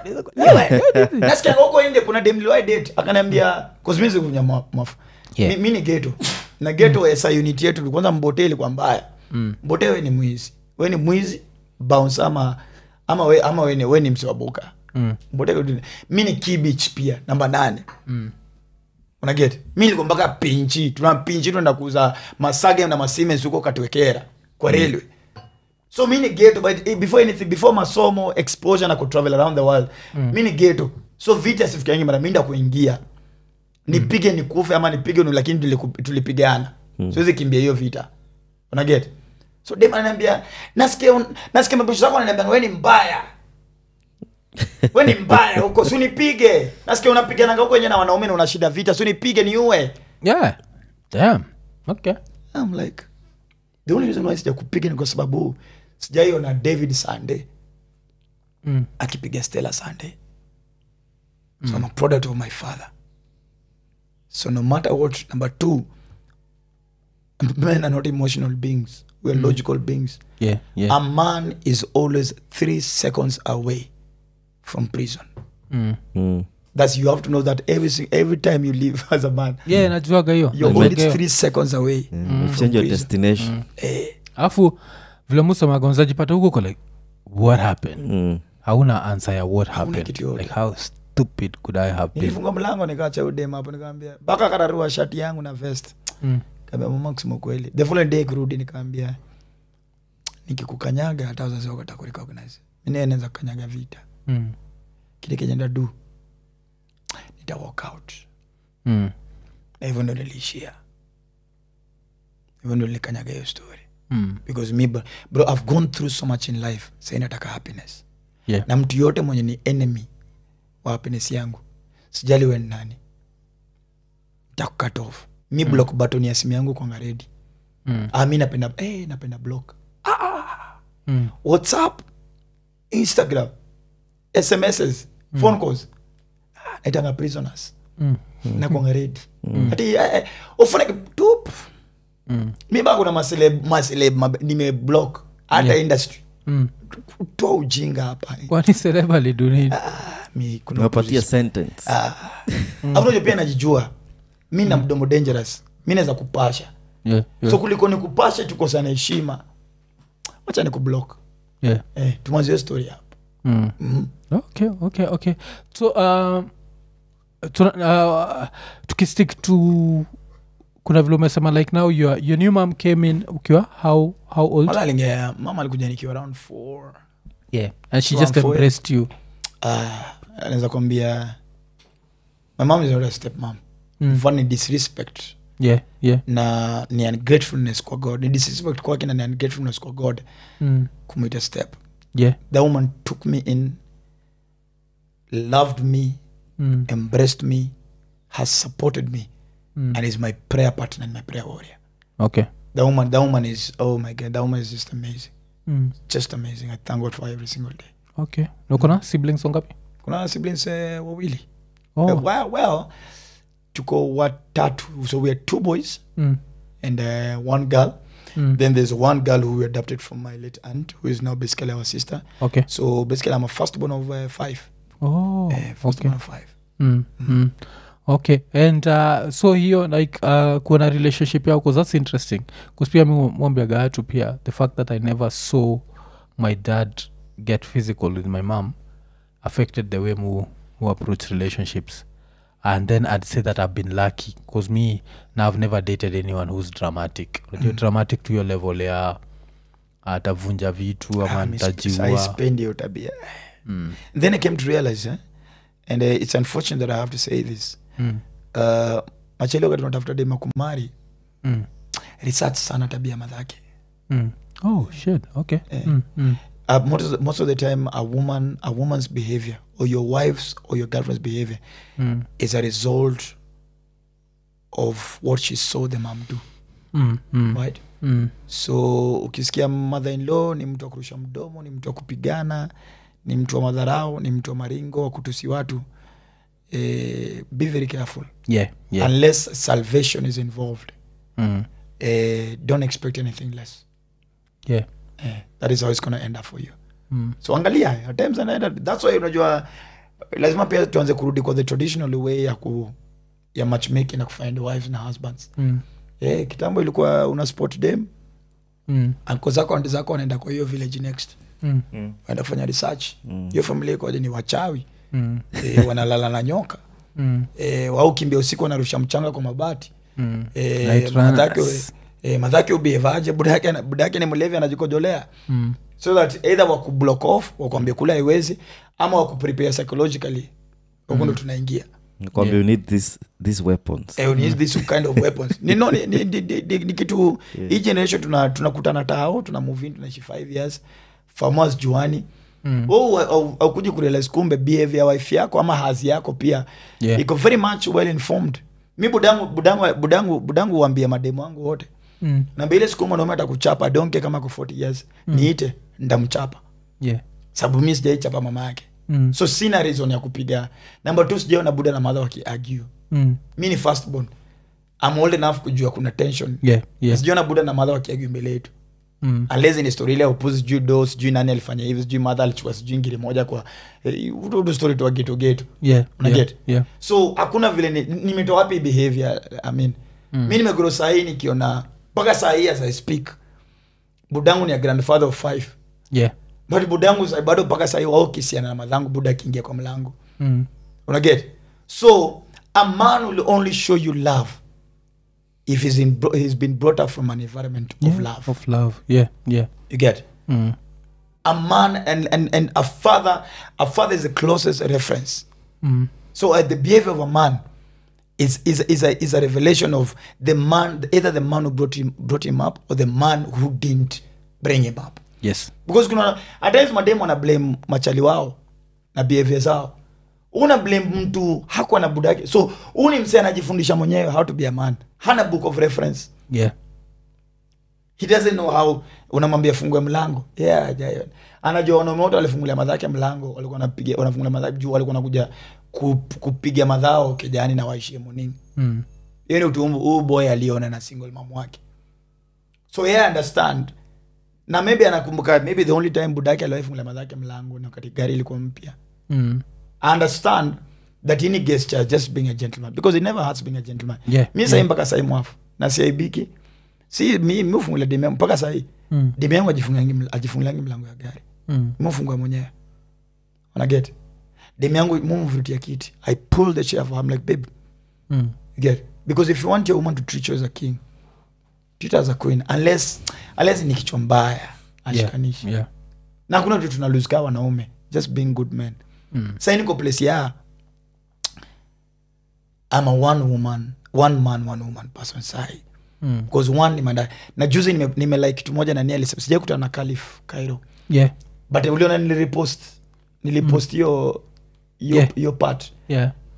nasikia huko nje kuna demliwai date akaniambia kosmizi kunya mafu Yeah. mi, mi ni geto na geto mm. esa unit yetu kwanza mbote ilikuwa mbaya mm. mbote we ni mwizi we ni mwizi bounce ama ama we, ama we ni, we ni msiwabuka Mm. mbote mi ni kibich pia namba nane mm. unaget mi nilikuwa mpaka pinchi tuna pinchi tunaenda kuuza masage na masimens huko katuwekera kwa railway so mi ni geto but eh, before anything before masomo exposure na kutravel around the world mm. mi ni geto so vita sifikiangi mara minda kuingia nipige nikufe ama nipige nu lakini tuliku- tulipigana mm. siwezi kimbia hiyo vita unaget so dem ananiambia nasikia un- nasikia mabisho zako ananiambia we ni mbaya we ni mbaya huko si unipige nasikia unapigananga huko wenye na wanaume na una shida vita si unipige niue yeah damn okay I'm like the only reason why sija kupiga ni kwa sababu sijaiona david sunday mm. akipiga stella sunday so I'm a product of my father so no matter what number two men are not emotional beings we're logical beings yeah yeah a man is always three seconds away from prison mm. Mm. that's you have to know that every si- every time you live as a man yeah najuaga hiyo you're Najuaga only hiyo. three seconds away Mm. from Change your prison. destination. Eh, alafu vile musemaga unazajipata huko ko like what happened Mm. hauna answer ya what Hauna happened kitu yote. like how stupid could i have been nilifunga mlango nikaacha udem hapo nikaambia mpaka kararua shati yangu na vest mm. kaambia mama kusema kweli the following day kurudi nikaambia nikikukanyaga hata wazazi wako watakurecognize mimi naweza kukanyaga vita Mm. kile kenye ndadu nita walk out Mm. na hivyo ndo niliishia hivyo ndo nilikanyaga hiyo story Mm. because me bro, bro i've gone through so much in life sai nataka happiness yeah na mtu yote mwenye ni enemy wa happiness yangu sijali we ni nani takukat off mi block button ya simu yangu kwanga redi Mm. ah, mi napenda eh, napenda block Mm. whatsapp instagram smss phone calls ah, naitanga prisoners Mm. na kwanga redi ati eh, ufuneke tup Mm. mi baa kuna maseleb maseleb mab- nimeblock hata Yeah. industry Mm. toa ujinga hapa kwani sereba lidunini ah, mi kuna Umewapatia opposition. sentence. afunajo pia najijua mi na mdomo dangerous mi naweza kupasha yeah, yeah, so kuliko ni kupasha tukosana heshima wacha ni kublock yeah. eh, tumwanzie story hapo Mm. mm. okay okay okay so um, tuna, uh, tukistick to kuna vile umesema like now your, your new mom came in ukiwa how, how old mara alingea mama alikuja nikiwa around four yeah and she Around just four, embraced you Ah, anaweza kuambia my mom is not a step mom Mm. mm. ni disrespect yeah yeah na ni ungratefulness kwa god ni disrespect kwake na ni ungratefulness kwa god mm. kumwita step yeah the woman took me in loved me Mm. embraced me has supported me Mm. and is my prayer partner and my prayer warrior okay the woman the woman is oh my god the woman is just amazing mm. just amazing i thank god for every single day okay nakona siblings wangapi kuna siblings uh, wawili oh. Uh, well, well tuko watatu so we are two boys mm. and uh, one girl Mm. then there's one girl who we adopted from my late aunt who is now basically our sister okay so basically i'm a firstbborn of uh, five oh, uh, okay firstborn of five mm. Mm. okay and uh, so hiyo like uh, kuona relationship yao 'cause that's interesting bcause pia mi mwambiaga watu pia the fact that i never saw my dad get physical with my mom affected the way mu, mu approach relationships and then i'd say that i've been lucky bcause me now i've never dated anyone who's dramatic unajua Mm. dramatic to your level ya atavunja vitu ama Ah, mi sp- ntajiua I spend hiyo tabia mm. then i came to realize eh? and uh, it's unfortunate that i have to say this mm. uh, machali wakati unatafuta dema kumari mm. research sana tabia madhake Mm. oh shit okay Eh. mm. Mm. uh, most, of the, most of the time a woman a woman's behavior or your wife's or your girlfriend's behavior Mm. is a result of what she saw the mom do Mm. Mm. right Mm. so ukisikia mother in law ni mtu wa kurusha mdomo ni mtu wa kupigana ni mtu wa madharau ni mtu wa maringo wa kutusi watu eh, be very careful yeah yeah unless salvation is involved mm. eh, don't expect anything less yeah eh, that is how it's gonna end up for you mm. so angalia at times anaenda that's why unajua lazima pia tuanze kurudi kwa the traditional way ya ku ya matchmaking na kufind wives na husbands Mm. eh, kitambo ilikuwa una sport dem Mm. anko zako andi zako wanaenda kwa hiyo village next Mm. waenda kufanya research Mm. hiyo familia ikoje ni wachawi Mm. e, wanalala na nyoka Mm. e, wau kimbia usiku wanarusha mchanga kwa mabati Mm. e, Night madhake runners. e, madhake ubievaje budake budake ni mlevi anajikojolea Mm. so that either wakublock off wakwambia kule haiwezi ama wakuprepare psychologically huku ndo tunaingia Nakwambia you need this, these weapons Eh, you need this kind of weapons ni, no, ni, ni, ni, ni, ni, ni kitu hii generation tuna tunakutana tao tuna move in tunaishi five years farmers juani Mm. oh, au- aukuji kurealize kumbe behavior ya wife yako ama hazi yako pia Yeah. iko very much well informed mi budangu budangu budangu budangu uambia mademu wangu wote Mm. namba ile siku mwanaume atakuchapa donke kama ko 40 years niite ndamchapa yeah sababu mi sijaichapa mama yake Mm. so sina reason ya kupiga namba t sijaona buda na madha wakiargue Mm. mi ni firstborn I'm old enough kujua kuna tension yeah yeah sijaona buda na madha wakiargue mbele yetu Mm. unless ni story ile ya upuzi sijui do sijui nani alifanya hivi sijui madha alichukua sijui ngiri moja kwa eh, udu story tu geto geto yeah Una yeah get? yeah so hakuna vile ni- nimetoa wapi behavior I mean Mm. mi nimegro sahii nikiona mpaka saa hii as i speak budangu ni a grandfather of five yeah but budangu sa- bado mpaka sahii wao kisiana na madhangu buda akiingia kwa mlango Mm. unaget so a man will only show you love if he's, in, he's been brought up from an environment yeah of love of love yeah yeah you get mm. a man and, and, and a father a father is the closest reference Mm. so uh, the behavior of a man is, is, is, a, is a revelation of the man either the man who brought him, brought him up or the man who didn't bring him up yes because kuna at times mademu wana blame machali wao na behavior zao una blame mtu hakuwa na budake so huu ni msee anajifundisha mwenyewe how to be a man hana book of reference yeah he doesn't know how unamwambia fungue mlango yeah, hajaelewa. anajua wanaume wote walifungulia madhake mlango walikuwa wanapiga wanafungulia madhake juu walikuwa nakuja kupiga madhao kijani na waishie nini mm. hiyo ni utumbu huu boy aliona na single mam wake so yeah, understand na maybe anakumbuka maybe the only time budake aliwaifungulia madhake mlango na wakati gari ilikuwa mpya Mm. I understand that any gesture just being a gentleman because it never hurts being a gentleman Yeah, mi sahii yeah. mpaka sahii mwafu na siaibiki si mi mi ufungulia demu yangu mpaka sahii Mm. demu yangu ajifungilangi ml- ajifungilangi mlango ya gari Mm. mufungua mwenyewe unaget demu yangu mumvutia kiti i pull the chair for her. I'm like babe Mm. you get because if you want your woman to treat you as a king treat her as a queen unless unless ni kichwa mbaya ashikanishi yeah na kuna tu tunaluzika wanaume just being good men mm. sai niko place ya I'm a one woman one man one woman person sai Mm. because one nimeenda na juzi nime, nime like kitu moja na ni alisema sijai kutana na Caliph Cairo yeah but uliona nilirepost nilipost hiyo hiyo Yeah. hiyo part yeah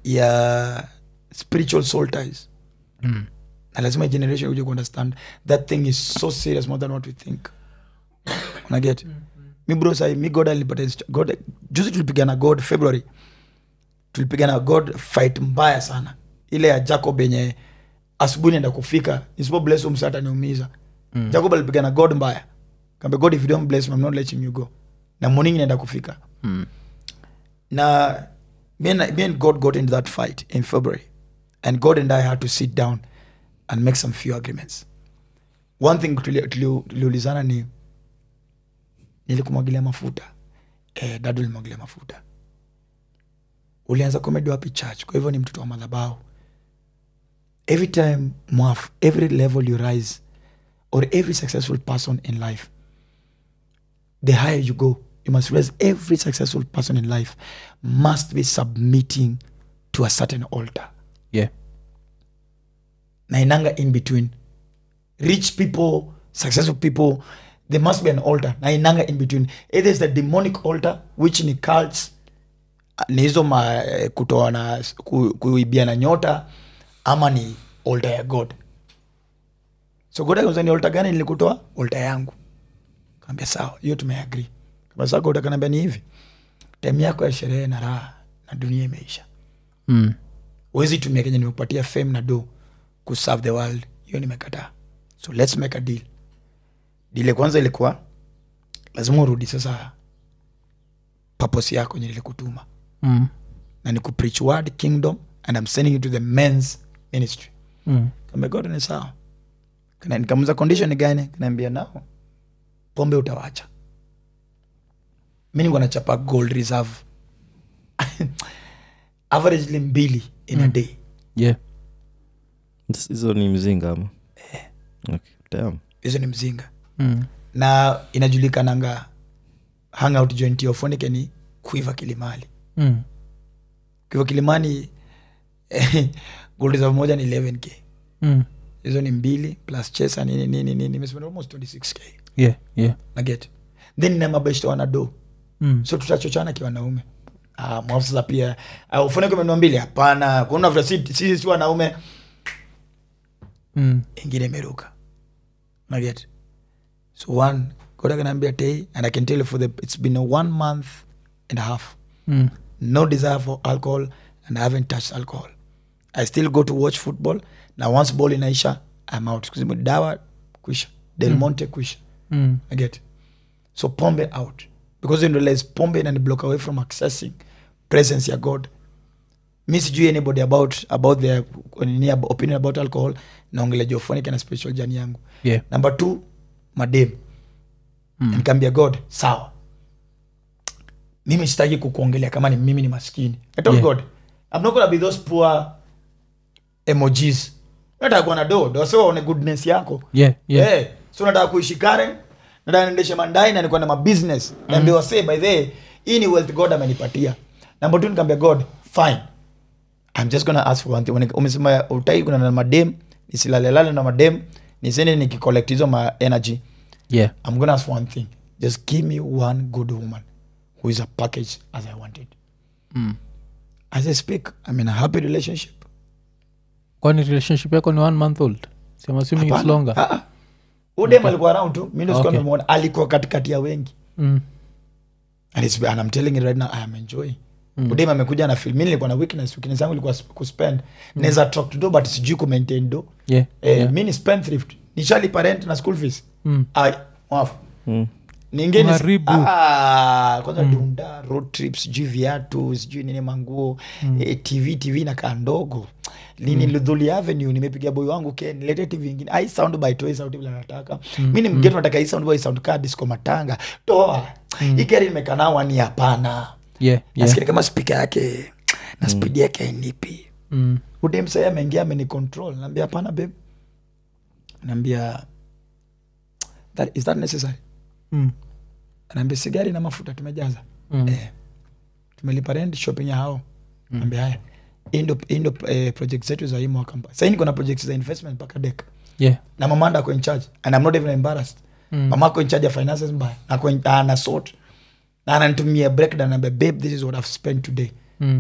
ya spiritual soul ties Mm. na lazima generation uje kuunderstand that thing is so serious more than what we think unaget mi bro sai mi god alipata inst- god juzi tulipigana god february tulipigana god fight mbaya sana ile ya jacob yenye asubuhi naenda kufika isipo bless him sasa ataniumiza mm. jacob alipigana god mbaya kambe god if you don't bless me i'm not letting you go na morning naenda kufika Mm. na me and, me and god got into that fight in february and god and i had to sit down and make some few agreements one thing tuli- tuli- tuliulizana ni nilikumwagilia mafuta eh, dadu limwagilia mafuta ulianza komedi wapi church kwa hivyo ni mtoto wa madhabau every time mwaf every level you rise or every successful person in life the higher you go you must realize every successful person in life must be submitting to a certain altar yeah na inanga in between rich people successful people there must be an altar na inanga in between either is the demonic altar which ni cults ni hizo ma eh, kutoa na ku, kuibia na nyota ama ni altar ya god so god akauza ni altar gani nilikutoa altar yangu kaambia sawa hiyo tumeagri kama saa god akaniambia ni hivi time yako ya sherehe na raha na dunia imeisha mm. wezi tumia kenye nimekupatia fame na do kuserve the world hiyo nimekataa so let's make a deal dile kwanza ilikuwa lazima urudi sasa papos yako nye nilikutuma Mm. na ni kupreach word kingdom and i'm sending you to the men's ministry Mm. kamegoda ni sawa Kana- nikamuza condition ni gani kanaambia nao pombe utawacha mi nikuwa nachapa gold reserve averagely mbili in a day yeah This- hizo ni mzinga ama okay. Damn. hizo ni mzinga mm. na inajulikananga hangout joint ya Ofonike ni kuiva kilimali Mm. kuiva kilimani gold reserve moja ni 11k Mm. hizo ni mbili plus chesa nini nini nini nimespend almost 26k yeah yeah naget then na mabeshto wanado mm. so tutachochana kiwanaume ah, mwafu sasa pia ah, Ofonike umenunua mbili hapana kuna vile si sisi si wanaume Mm. ingine imeruka naget so one god akaniambia tei and i can tell you for the it's been a one month and a half Mm. no desire for alcohol and i haven't touched alcohol i still go to watch football na once ball inaisha i'm out Kwa sababu dawa kwisha del monte kwisha Mm. i get so pombe out because you realize pombe inani block away from accessing presence ya god mi sijui anybody about about their nini ab- opinion about alcohol naongele jophonic na spiritual jani yangu yeah number two madem mm. nikaambia god sawa mimi sitaki kukuongelea kama ni mimi ni maskini I told Yeah. god i'm not gonna be those poor emojis nataka kuwa na do do so waone goodness yako yeah yeah Eh, so nataka kuishi karen nataka niendeshe mandai na nikuwa na mabusiness mm. naambia wasee by the way, hii ni wealth god amenipatia number two nikaambia god fine i'm just gonna ask for one thing When- umesema utai kuna na madem nisilalelale na madem nisende nikicollect hizo ma energy yeah i'm gonna ask for one thing just give me one good woman who is a package as i wanted mm. as i speak i'm in a happy relationship kwani relationship yako ni one month old so I'm assuming it's Hapana. longer Ah, ah. udem alikuwa around tu mi ndo sikuwa Okay. nimemuona. alikuwa katikati ya wengi mm. and, it's, and I'm telling you right now I am enjoying mm. udem amekuja na film mi nilikuwa na weakness weakness yangu ilikuwa sp- kuspend mm. naweza talk to do but sijui ku maintain do yeah eh, yeah. mi ni spendthrift nishalipa rent na school fees Mm. ai wafu Mm. ningine Uharibu. ah, kwanza dunda road trip sijui viatu sijui nini manguo eh, tv tv nakaa ndogo lini ludhuli avenue nimepiga boy wangu ke nilete tv ingine ai sound by toy sauti vile nataka mi ni mgeto nataka hii sound by sound kaa disco matanga toa hii gari nimekaa nao ni hapana yeah yeah nasikia kama spika yake na spidi yake ainipi mm. udemsai ameingia amenicontrol naambia hapana babe naambia that, is that necessary Mm. anaambia sigari na mafuta tumejaza Mm. eh, tumelipa rent shopping ya hao mm. ambia haya hii ndo hii ndo eh, project zetu za hii mwaka mpa sahii niko na project za investment mpaka dek yeah na mamanda ako in charge and I'm not even embarrassed Mm. mama ako in charge ya finances mbaya na ako in- ana sort na ananitumia breakdown naambia babe this is what I've spent today mm.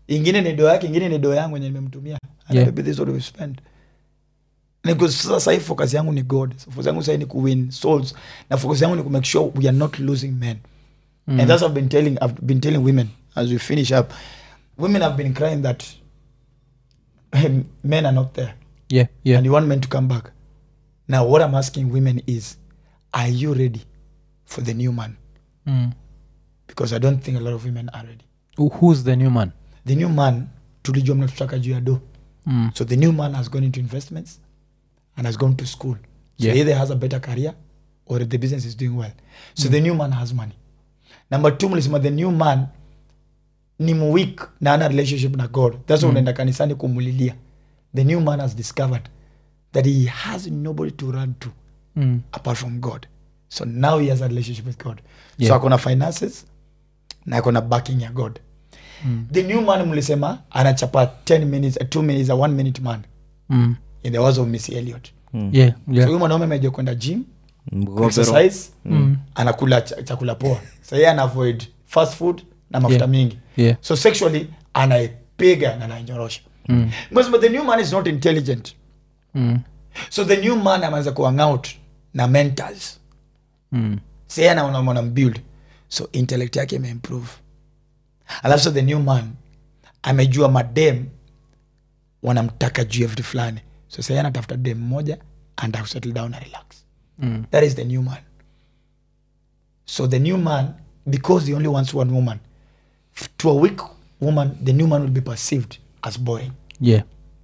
ingine ni doo yake ingine ni doo yangu enye nimemtumia And Yeah. maybe this is what we spend Na because sasa sahii focus yangu ni god So focus yangu sahii ni kuwin souls na focus yangu ni kumake sure we are not losing men Mm. and that's what I've been telling I've been telling women as we finish up women have been crying that men are not there yeah yeah and you want men to come back. Now, what I'm asking women is, are you ready for the new man? mm. Because I don't think a lot of women are ready. Who- who's the new man The new man, tulijua mnatutaka juu ya do. mm. So the new man has gone into investments and has gone to school. So Yeah. either has a better career or the business is doing well. So the new man has money. Number two, mlisema the new man ni weak na ana relationship na God. That's why unaenda kanisani kumulilia. The new man has discovered that he has nobody to run to. Mm. apart from god so now he has a relationship with god Yeah. so akona finances na akona backing ya god Mm. the new man mlisema anachapa 10 minutes a 2 minutes a 1 minute man Mm. in the words of miss elliot yeah yeah so huyu mwanaume ameja kwenda gym Mgogoro. exercise mm. anakula ch chakula poa so yeye ana avoid fast food na mafuta Yeah. mingi yeah so sexually anaipiga na anainyorosha mm. Because but the new man is not intelligent Mm. so the new man ameanza kuhang out na mentors Mm. say anaona mwana mbuild so intellect yake imeimprove alafu so the new man amejua madem wanamtaka juu ya vitu fulani so sai anatafuta dem moja and settle down and relax Mm. that is the new man so the new man because he only wants one woman f- to a weak woman the new man will be perceived as boring yeah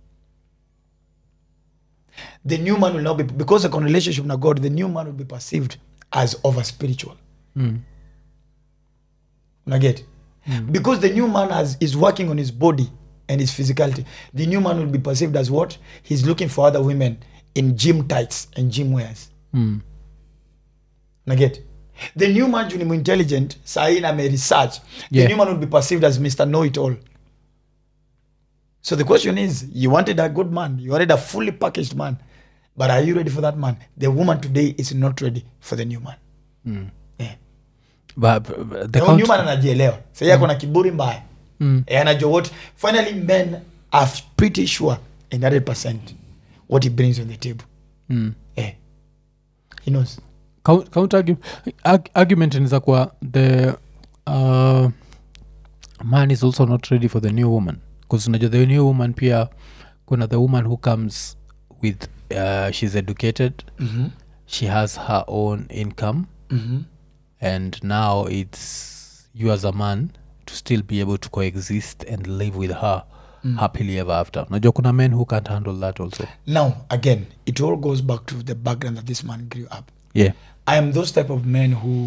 the new man will not be because of relationship na god the new man will be perceived as over spiritual mm. unaget because the new man has, is working on his body and his physicality the new man will be perceived as what he's looking for other women in gym tights and gym wears Mm. unaget the new man juu ni intelligent sain ame research the Yeah. new man will be perceived as mr know it all so the question is you wanted a good man you wanted a fully packaged man but are you ready for that man the woman today is not ready for the new man Mm. yeah. but, but the the count- new man anajielewa sai yako na kiburi mbaya Mm. Eh, anajua what finally men are pretty sure in 100 what he brings on the table Mm. eh. he knows Count- counter argu- arg- argument inaweza kuwa the uh, man is also not ready for the new woman bcause unajua the new woman pia kuna the woman who comes with uh, she's educated mm-hmm. she has her own income Mm-hmm. and now it's you as a man to still be able to coexist and live with her mm. happily ever after unajua kuna men who can't handle that also now again it all goes back to the background that this man grew up yeah i am those type of men who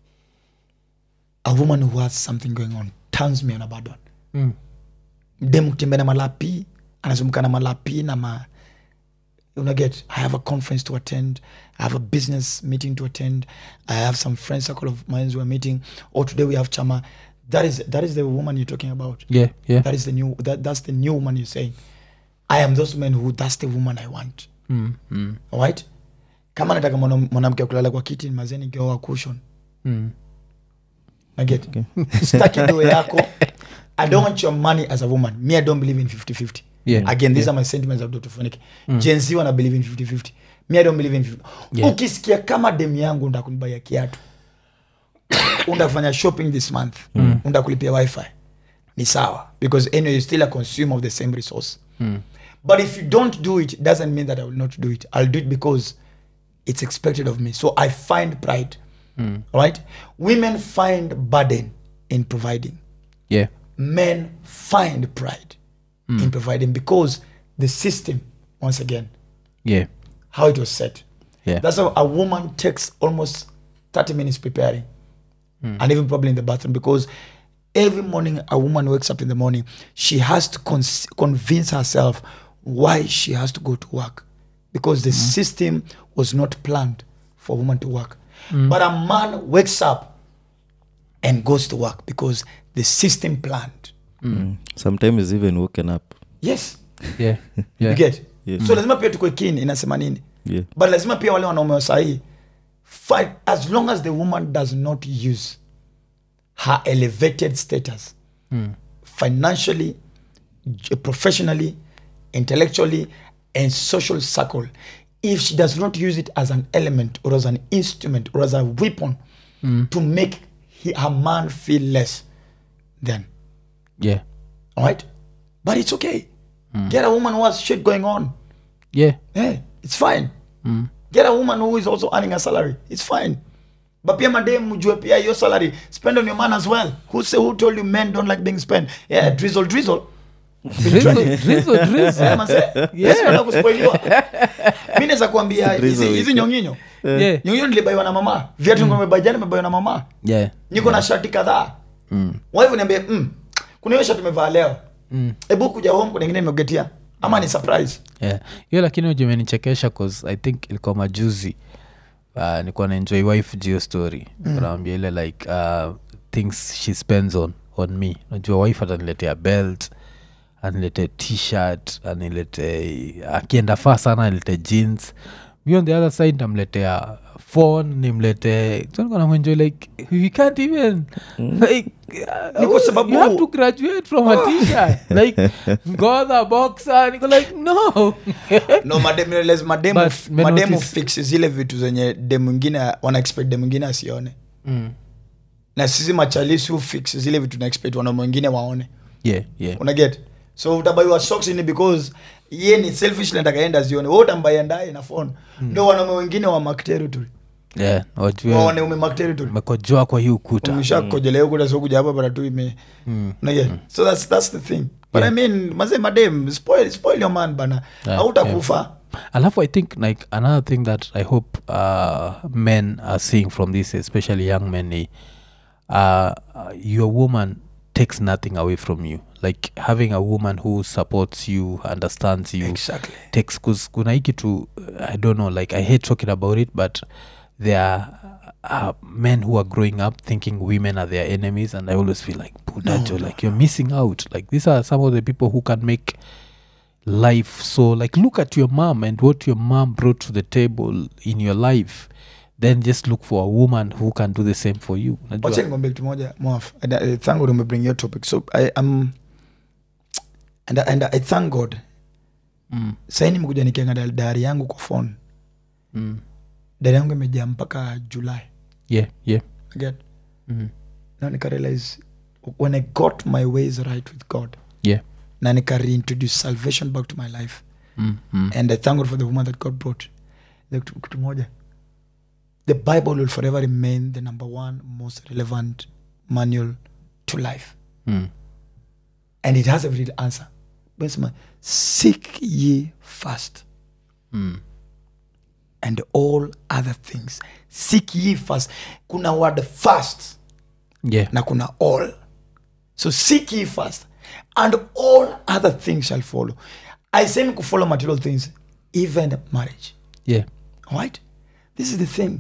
a woman who has something going on turns me on a bad one mm. dem kutembea na malapi anazunguka na malapi na ma unaget i have a conference to attend i have a business meeting to attend i have some friends circle of mines who are meeting or today we have chama that is that is the woman you're talking about yeah yeah that is the new that, that's the new woman you're saying i am those men who that's the woman i want mm. Mm. alright kama nataka mwana- mwanamke wa kulala kwa kiti mazeni geoa cushion Mm. naget staki doo yako i don't want your money as a woman me i don't believe in 50-50 Yeah, again these yeah. are my sentiments of dr Funike. gen z wana believe in 50-50 me i don't believe in 50 Yeah. ukisikia kama dem yangu ndakunibaya kiatu undafanya shopping this month mm. undakulipia wifi ni sawa because anyway you're still a consumer of the same resource Mm. but if you don't do it it doesn't mean that i will not do it i'll do it because it's expected of me so i find pride Mm. right women find burden in providing yeah men find pride in providing because the system once again yeah how it was set yeah that's how a woman takes almost 30 minutes preparing and even probably in the bathroom because every morning a woman wakes up in the morning she has to con- convince herself why she has to go to work because the system was not planned for a woman to work but a man wakes up and goes to work because the system planned Mm. sometimes even woken up yes yeah yeah you get Yes. so lazima pia tukwe keen inasema nini yeah but lazima pia wale wanaume wa sahii fight as long as the woman does not use her elevated status Mm. financially j- professionally intellectually and social circle if she does not use it as an element or as an instrument or as a weapon to make he, her man feel less then yeah all right but it's okay get a woman who has shit going on yeah yeah, it's fine get a woman who is also earning a salary it's fine but pia madem mjue pia your salary spend on your man as well who say who told you men don't like being spent yeah drizzle drizzle drizzle drizzle drizzle Yeah, manze. Yes, wanataka kuspoiliwa. mi naweza kuambia hizi Drizzle hizi wiki. nyonginyo yeah nyonginyo nilibaiwa na mama viatu mm. nimebaiwa jana nimebaiwa na mama yeah niko na shati kadhaa mm. waivu niambie mm, kuna hiyo shati umevaa leo hebu kuja home kuna ingine nimegetia ama ni surprise yeah hiyo lakini ujumenichekesha cause i think ilikuwa majuzi uh, nikuwa naenjoy wife jio story mm. naambia ile like uh, things she spends on on me najua wife ataniletea belt anilete t-shirt anilete akienda faa sana anilete jeans mi on the other side namletea phone nimlete namwenjoy like we can't even like uh, Ni kwa sababu- you have to graduate from a t-shirt like godha boxer niko like no no mademu realize mademu, But men mademu notice- fix zile vitu zenye dem mwingine wana expect dem mwingine asione mm. na sisi machalisi hu fix zile vitu na expect wanaume wengine waone yeah yeah unaget so utabaiwa socks ni because ye ni selfish natakaenda zione we utambaia ndaye na phone ndo wanaume wengine wa mark territory yeah wajue waone ume mark territory mekojoa kwa hii ukuta umeshakojelea huko so kuja hapa bara tu ime unaget so that's, that's the thing but i mean maze madem spoil, spoil your man bana Yeah, hautakufa alafu i think like another thing that i hope uh, men are seeing from this especially young men ni uh, your woman takes nothing away from you like having a woman who supports you understands you exactly takes cause kuna hii kitu i don't know like i hate talking about it but there are uh, men who are growing up thinking women are their enemies and i always feel like budajo like you're missing out like these are some of the people who can make life so like look at your mom and what your mom brought to the table in your life then just look for a woman who can do the same for you Unajua? wacha nikwambie kitu moja mwaf and I thank god umebring your topic so i am and, I- and i thank god mm, sahii nimekuja nikiangalia dari yangu kwa phone mm. dari yangu imejaa mpaka july yeah yeah again mm. na nikarealize when i got my ways right with god yeah na nika reintroduce salvation back to my life mm, mm. and i thank god for the woman that god brought Like, kitu kitu moja the bible will forever remain the number one most relevant manual to life Mm. and it has a real answer Besema, seek ye first Mm. and all other things seek ye first kuna word first yeah na kuna all so seek ye first and all other things shall follow i say ku follow material things even marriage yeah right this is the thing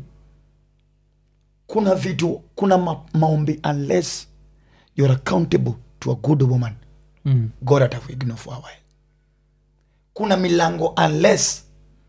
kuna vitu kuna ma maombi unless you're accountable to a good woman mm. god atakuignore for a while kuna milango unless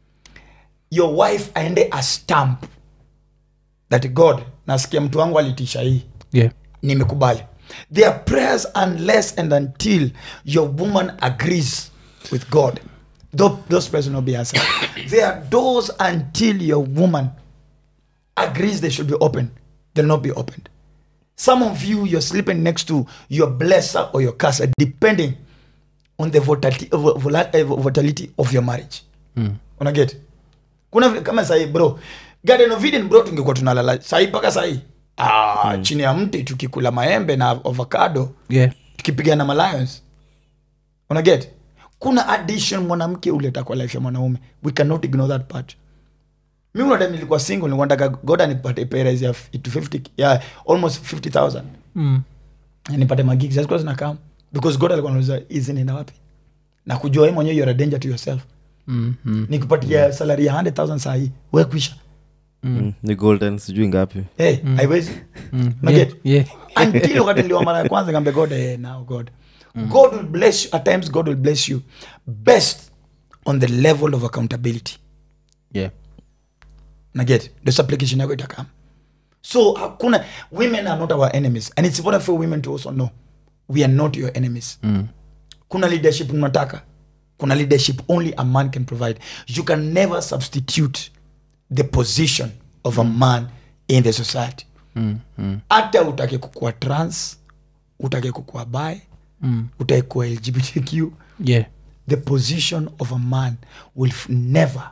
your wife aende a stamp that god nasikia mtu wangu alitisha hii yeah nimekubali there are prayers unless and until your woman agrees with god Tho- those prayers will not be answered there are doors until your woman agrees they should be opened they'll not be opened some of you you're sleeping next to your blesser or your curser depending on the volatility, volatility of your marriage mm. unaget kuna vile kama sahii bro garden of eden bro tungekuwa tunalala sahii mpaka sahii ah, chini ya mti tukikula maembe na avocado yeah tukipigana malions unaget kuna addition mwanamke uleta kwa life ya mwanaume we cannot ignore that part mi unadam nilikuwa single nilikuwa nataka god anipate pay ya f- to 50 ya almost 50000 mm. nipate magigs zilikuwa zinakam because god alikuwa anauliza hizi nenda wapi na kujua wewe mwenyewe you're a danger to yourself Mm. Mm. nikupatia salary ya 100000 sahii we kuisha Mm. ni golden sijui ngapi hey, haiwezi Mm. Unaget? yeah yeah until wakati niliwa mara ya kwanza kambe god eh, now god god will bless you at times god will bless you best on the level of accountability yeah naget ndo supplication yako itakam so hakuna women are not our enemies and it's important for women to also know we are not your enemies Mm. kuna leadership mnataka kuna leadership only a man can provide you can never substitute the position of a man in the society Mm. Mm. hata utake kukua trans utake kukua bi Mm. utake kuwa lgbtq yeah the position of a man will f- never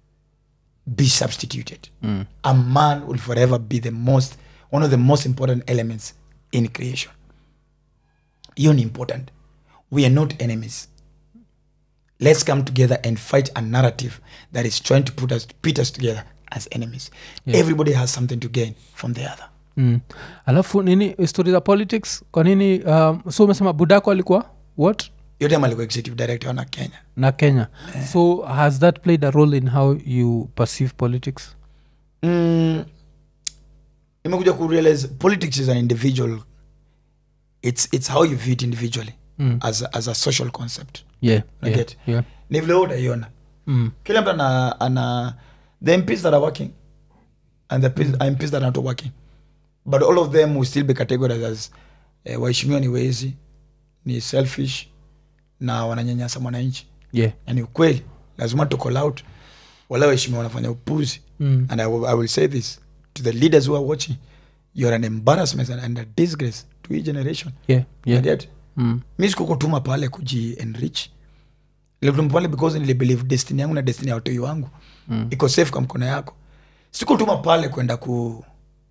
be substituted Mm. a man will forever be the most one of the most important elements in creation hiyo ni important we are not enemies let's come together and fight a narrative that is trying to put us pit us together as enemies Yeah. everybody has something to gain from the other mm. alafu nini story za politics kwa nini um, so umesema budako alikuwa what yote alikuwa executive director na kenya na kenya so has that played a role in how you perceive politics mm, imekuja kurealize politics is an individual it's, it's how you view it individually Mm. as, a, as a social concept yeah, I yeah, get. yeah. ni vile wewe utaiona Mm. kila mtu ana, ana the mps that are working and the PS, mps that are not working but all of them will still be categorized as eh, waheshimiwa ni wezi ni selfish na wananyanyasa mwananchi yeah. na ni ukweli lazima to call out wala waheshimiwa wanafanya upuzi Mm. and I will, I will say this to the leaders who are watching you're an embarrassment and a disgrace to each generation yeah, yeah. and yet Mm. mi sikukutuma pale kuji enrich nilikutuma pale because nilibelieve destiny yangu na destiny ya watoi wangu Mm. iko safe kwa mkono yako sikutuma pale kwenda ku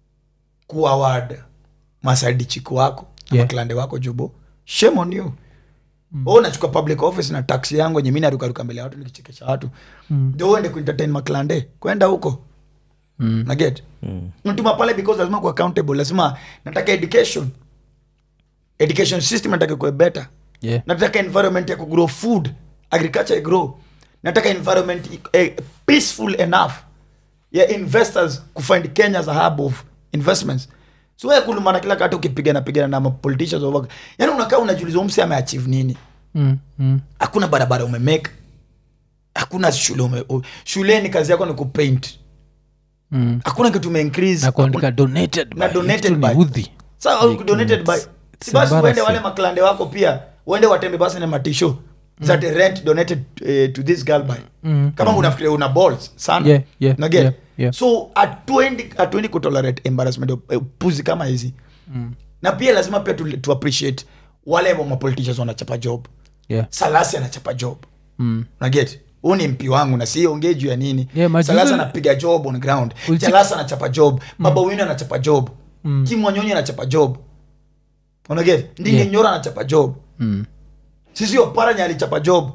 kuaward masaidi chiku wako na Yeah. maklande wako jubo shame on you mm. nachukua public office na taxi yangu yenye mi narukaruka mbele ya watu nikichekesha watu Mm. ndio uende kuentertain maklande kwenda huko Mm. naget Mm. mtuma pale because lazima kuwa accountable lazima nataka education education system nataka kuwe better yeah. nataka environment ya kugrow food agriculture grow nataka environment eh, peaceful enough ya investors kufind kenya as a hub of investments so ya kulumana kila kati ukipigana pigana na mapoliticians over yani unakaa unajiuliza umse ameachieve nini Mm. Mm. hakuna barabara umemake hakuna shule ume, u- shuleni kazi yako ni kupaint Mm. hakuna kitu umeincrease na kuandika donated Na by. donated Kitu ni by. udhi. Sasa Like, donated by it's- si it's basi uende embarrassing. wale maklande wako pia uende watembe basi na matisho that rent donated eh, to this girl by Mm. kama unafikiria una balls sana Yeah, yeah, Unaget? yeah, yeah. so hatuendi hatuendi kutolerate embarrassment of, eh, puzi kama hizi Mm. na pia lazima pia tu, tu appreciate wale wa mapoliticians wanachapa job Yeah. salasi anachapa job Mm. naget huu ni mpi wangu na si ongee juu ya nini Yeah, majuzi- salasa anapiga job on ground Uliti- jalasa anachapa job baba wino anachapa job Mm. kimwanyonyi anachapa job unaget ndinge Yeah. nyora anachapa job Mm. sisi oparanya alichapa job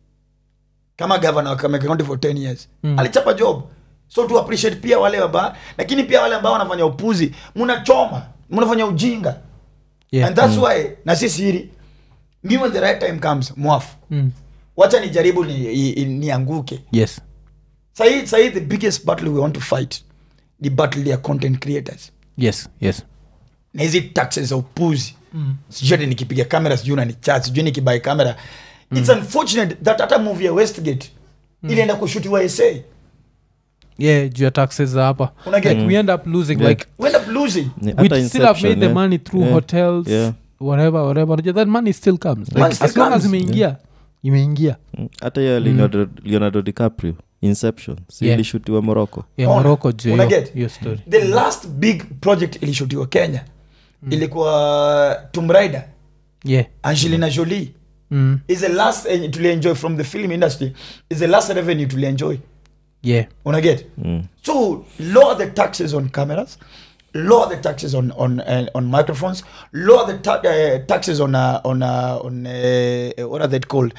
kama gavana wa Kakamega County for 10 years Mm. alichapa job so to appreciate pia wale waba lakini pia wale ambao wanafanya upuzi mnachoma mnafanya ujinga Yeah. and that's why na si siri mi when the right time comes mwafu Mm. wacha nijaribu nianguke ni, ni nianguke. yes sahii sahii the biggest battle we want to fight ni battle ya content creators yes yes na hizi taxes za upuzi mm. sijui ati nikipiga kamera sijui unanichat sijui nikibai kamera mm. its unfortunate that hata movie ya westgate mm. ilienda kushutiwa sa yeah juu ya taxes za hapa Unaget- like we end up losing Yeah. like we end up losing Ni- we hata still have made Inception, the yeah. money through Yeah. hotels Yeah. whatever whatever Unajua that money still comes like, Money still as long as comes. imeingia imeingia Mm. hata hiyo leonardo, leonardo dicaprio inception si Yeah. ilishutiwa morocco ya Ona, morocco juu ya hiyo- unaget? hiyo story the last big project ilishutiwa kenya mm. ilikuwa Tomb Raider yeah angelina jolie mm. is the last eh, tulienjoy from the film industry is the last revenue tulienjoy yeah unaget mm. So lower the taxes on cameras, lower the taxes on on uh, on microphones, lower the ta- uh, taxes on uh, on uh, on uh, what are they called?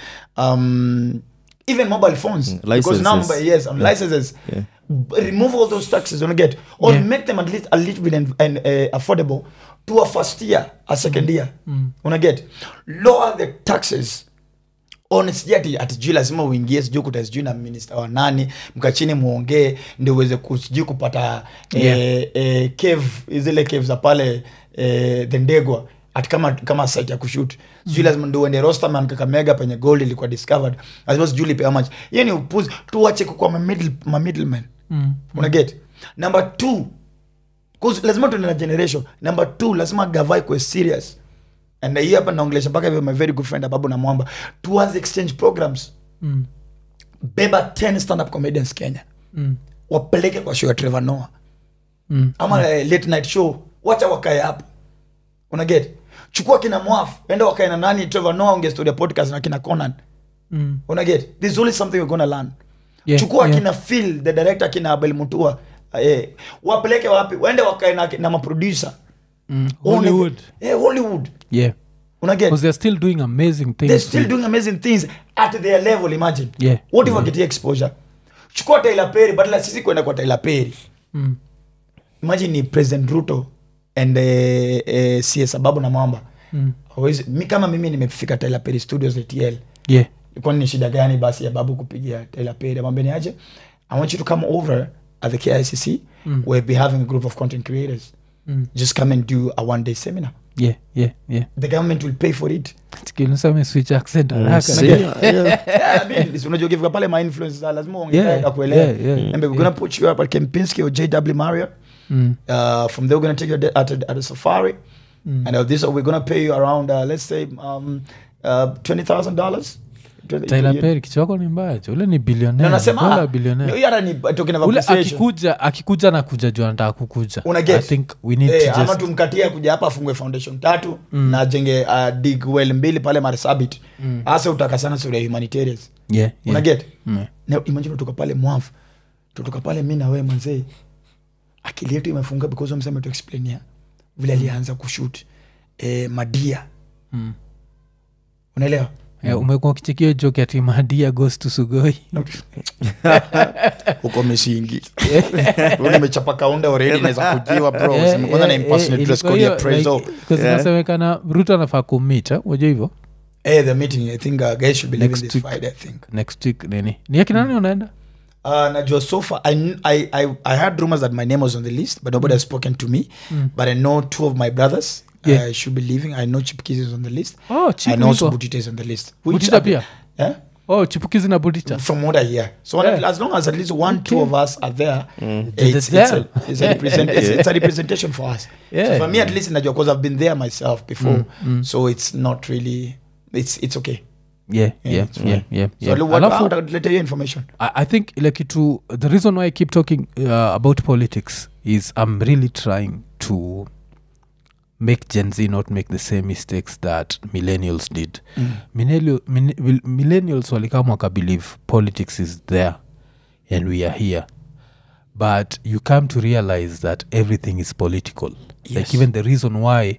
Um, even mobile phones. Because now, licenses. yes, on licenses. Yeah. B- Remove all those taxes, don't get, or Yeah. make them at least a little bit and, and uh, affordable to a first year, a second year. Wanna get lower the taxes on sijui ati ati sijui lazima uingie sijui kuta sijui na minista wa nani mkachini muongee ndio uweze ku- sijui kupata Yeah. eh, eh, cave zile cave za pale eh, the ndegwa ati kama kama site ya kushut sijui lazima ndio uende rosterman kakamega penye gold ilikuwa discovered lazima sijui lipe how much hiyo ni upuzi tuache kukua ma middle ma middlemen mm. unaget number two 'cause lazima tuende na generation number two lazima gavai kwe serious and hii hapa naongelesha mpaka hivyo my very good friend ababu na mwamba tuanze exchange programs Mm. beba 10 stand up comedians kenya Mm. wapeleke kwa show ya trevor noah Mm. ama eh, late night show wacha wakae hapo unaget chukua kina mwafu enda wakae na nani trevor noah onge story ya podcast na kina conan Mm. unaget this is only something we're gonna learn Yeah, chukua yeah. kina phil the director kina abel mutua eh, wapeleke wapi waende wakae na, na maproducer Mm. Only- hollywood eh, hollywood yeah unaget because they're still doing amazing things they're still with- doing amazing things at their level imagine Yeah. what if wakitia exposure chukua Tyler Perry badala sisi kwenda kwa Tyler Perry Mm. imagine ni president ruto and eh, eh, cs ababu na mwamba Mm. Hawezi- mi kama mimi nimefika Tyler Perry studios atl yeah kwani ni shida gani basi ya babu kupigia Tyler Perry amwambia ni aje i want you to come over at the kicc Mm. we'll be having a group of content creators Mm. just come and do a one day seminar yeah yeah yeah the government will pay for it kinisame switch accent Mm, haraka see, yeah. Yeah, I mean, si unajua ukifika pale ma influencers lazima uongee Yeah, akuelewa yeah, yeah, and we're gonna put you up at Kempinski or JW Marriott Mm. uh, from there we're gonna take you at, at, at a safari Mm. and uh, this we're gonna pay you around uh, let's say um, uh, twenty thousand dollars Tyler Perry kichwako ni mbaya jo ule ni No, bilionea nasema Dola ah, billionaire. no, hiyo hata ni token of ule appreciation. akikuja akikuja na kuja juu anataka kukuja Una get? i think we need Eh, to ama just tumkatie kuja hapa afungue foundation tatu na ajenge uh, dig well mbili pale marsabit hasa utaka sana sura ya humanitarians yeah, yeah. una get Mm. na imagine tutoka pale mwafu tutoka pale mi na wewe mwanzee akili yetu imefunga because mseme tu explainia vile alianza kushut eh, madia Mm. unaelewa Eh, umekuwa ukichekio joke ati madia goes to sugoi huko misingi Huyu nimechapa kaunda already naweza kujiwa bro Eh, Sema kwanza na eh, impersonate eh, Grace Cody ya ilikuwa hiyo, Prezzo. like, 'cause Yeah. inasemekana ruto anafaa kumit unajua hivyo eh the meeting i think uh, guys should be leaving Next this week. friday i think next week nini ni akina nani unaenda Uh, najua so far I, kn- I, I, I had rumors that my name was on the list but nobody has spoken to me but i know two of my brothers Yeah. uh, should be leaving i know chipkis is on the list oh, Chipu i know also yuko. butita is on the list Which Butita are- pia eh? oh chipukizi na budita from what i hear so Yeah. as long as at least one two of us are there it's, it's, There. a, it's, a represent, it's, it's a representation for us Yeah. so for me at least najua because i've been there myself before so it's not really it's, it's okay yeah, Yeah, yeah, it's yeah, fine. yeah, so yeah. yeah. what, Alafu- what, let you information I, I think like kitu the reason why i keep talking uh, about politics is i'm really trying to make gen z not make the same mistakes that millennials did Mm. Millennial, min, will- millennials walikama wakabelieve politics is there and we are here but you come to realize that everything is political Yes. like even the reason why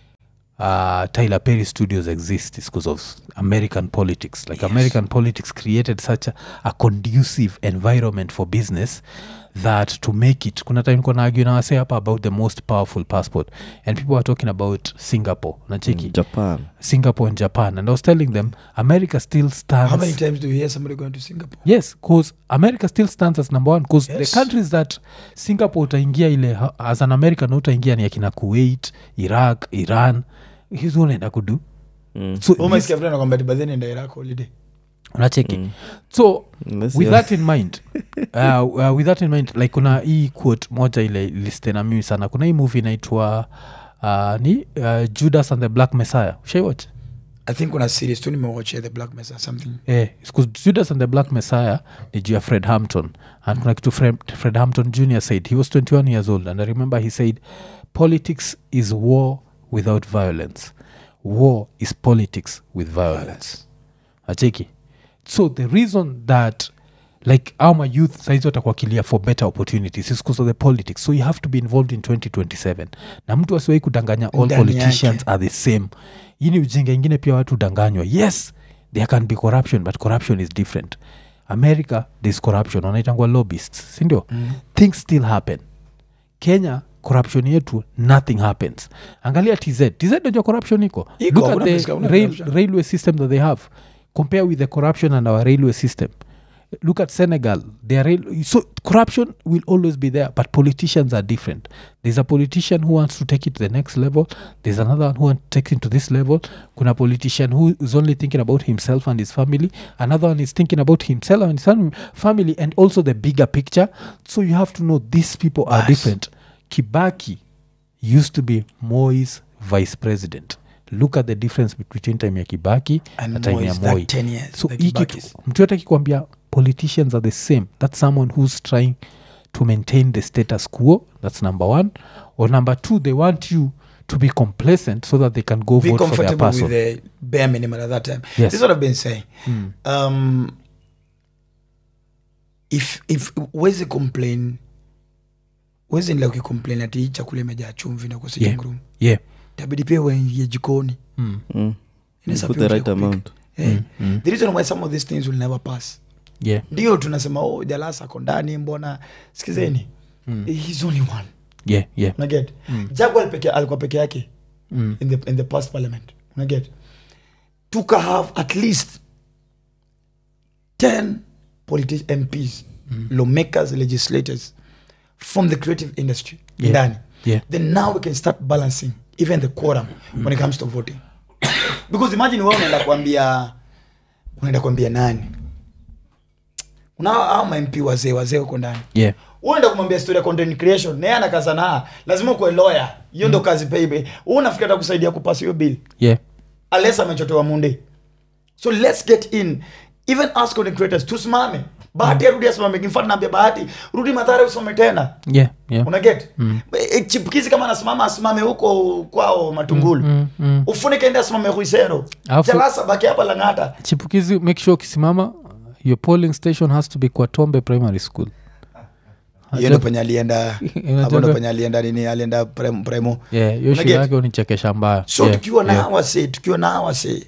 uh, Tyler Perry Studios exist is because of American politics. Like Yes. American politics created such a, a conducive environment for business that to make it kuna time kuna argue na wase hapa about the most powerful passport and people are talking about singapore nacheki japan singapore and japan and i was telling them america still stands how many times do you hear somebody going to singapore yes because america still stands as number one because Yes. the countries that singapore utaingia ile ha- as an american utaingia ni akina kuwait iraq iran hizo unaenda kudu Mm. so Oh, this- umesikia vile nakwambia ati baadhi nenda Iraq holiday unacheki Mm. so Unless with you're- that in mind uh, uh, with that in mind like kuna hii quote moja ile listena mimi sana kuna hii movie inaitwa uh, ni uh, judas and the black messiah ushaiwatch i think kuna series tu nimewatch the black mesa something Eh, it's 'cause judas and the black messiah ni juu ya fred hampton and kuna kitu fred, fred hampton jr said he was 21 years old and i remember he said politics is war without violence war is politics with violence acheki so the reason that like our youth saizi watakuakilia for better opportunities is because of the politics so you have to be involved in 2027 na mtu asiwai kudanganya all Ndani politicians yake. are the same hii ni ujinga ingine pia watu danganywa yes there can be corruption but corruption is different america thereis corruption wanaitangwa lobbyists sindio mm. things still happen kenya corruption yetu nothing happens angalia tz tz najua corruption iko Iko, look at hakuna the place hakuna rail, corruption. railway system that they have compare with the corruption and our railway system look at senegal their rail, so corruption will always be there but politicians are different there's a politician who wants to take it to the next level there's another one who wants to take it to this level kuna politician who is only thinking about himself and his family another one is thinking about himself and his fam- family and also the bigger picture so you have to know these people are Bas. different kibaki used to be moi's vice president look at the difference between time ya kibaki And na time Moi ya is that moi 10 years, so the hii kitu Kibakis. mtu yote akikwambia politicians are the same that's someone who's trying to maintain the status quo that's number one or number two they want you to be complacent so that they can go be vote for their comfortable person with the bare minimum at that time. Yes. This is what I've been saying. Mm. Um, if if wezi complain wezi nila ukicomplain ati hii chakula imejaa chumvi na uko sitting Yeah. room yeah tabidi pia uingie jikoni mm. Mm. Inaweza Put pia the right kupika. amount Eh, mm. the reason why some of these things will never pass yeah ndio tunasema oh jalasa ako ndani mbona sikizeni Mm. he's only one yeah yeah unaget Mm. jagwal peke alikuwa peke yake mm. in the, in the past parliament unaget tuka have at least 10 politi- mps Mm. lawmakers legislators from the creative industry Yeah. ndani yeah then now we can start balancing even the quorum when it comes to voting because imagine wewe unaenda kuambia unaenda kuambia nani unao au mamp wazee wazee huko ndani yeah uenda kumwambia story ya content creation naye anakazana lazima ukuwe lawyer hiyo ndo kazi peibe huu unafikiri atakusaidia kupasi hiyo bill yeah unless amechotewa munde so let's get in even us content creators tusimame bahati arudi asimame kimfano naambia bahati rudi madhara usome tena yeah yeah unaget Mm. E, chipukizi kama anasimama asimame huko kwao matungulu mm, mm. ufunike ende asimame huisero Alafu- jalasa baki hapa langata chipukizi make sure ukisimama your polling station has to be kwatombe primary school hiyo ndo penye alienda Unajua- hapo ndo penye alienda nini alienda prem- premo yeah hiyo shule Unaget? yake unichekesha mbaya so yeah, tukiwa na yeah. hawa se tukiwa na hawa se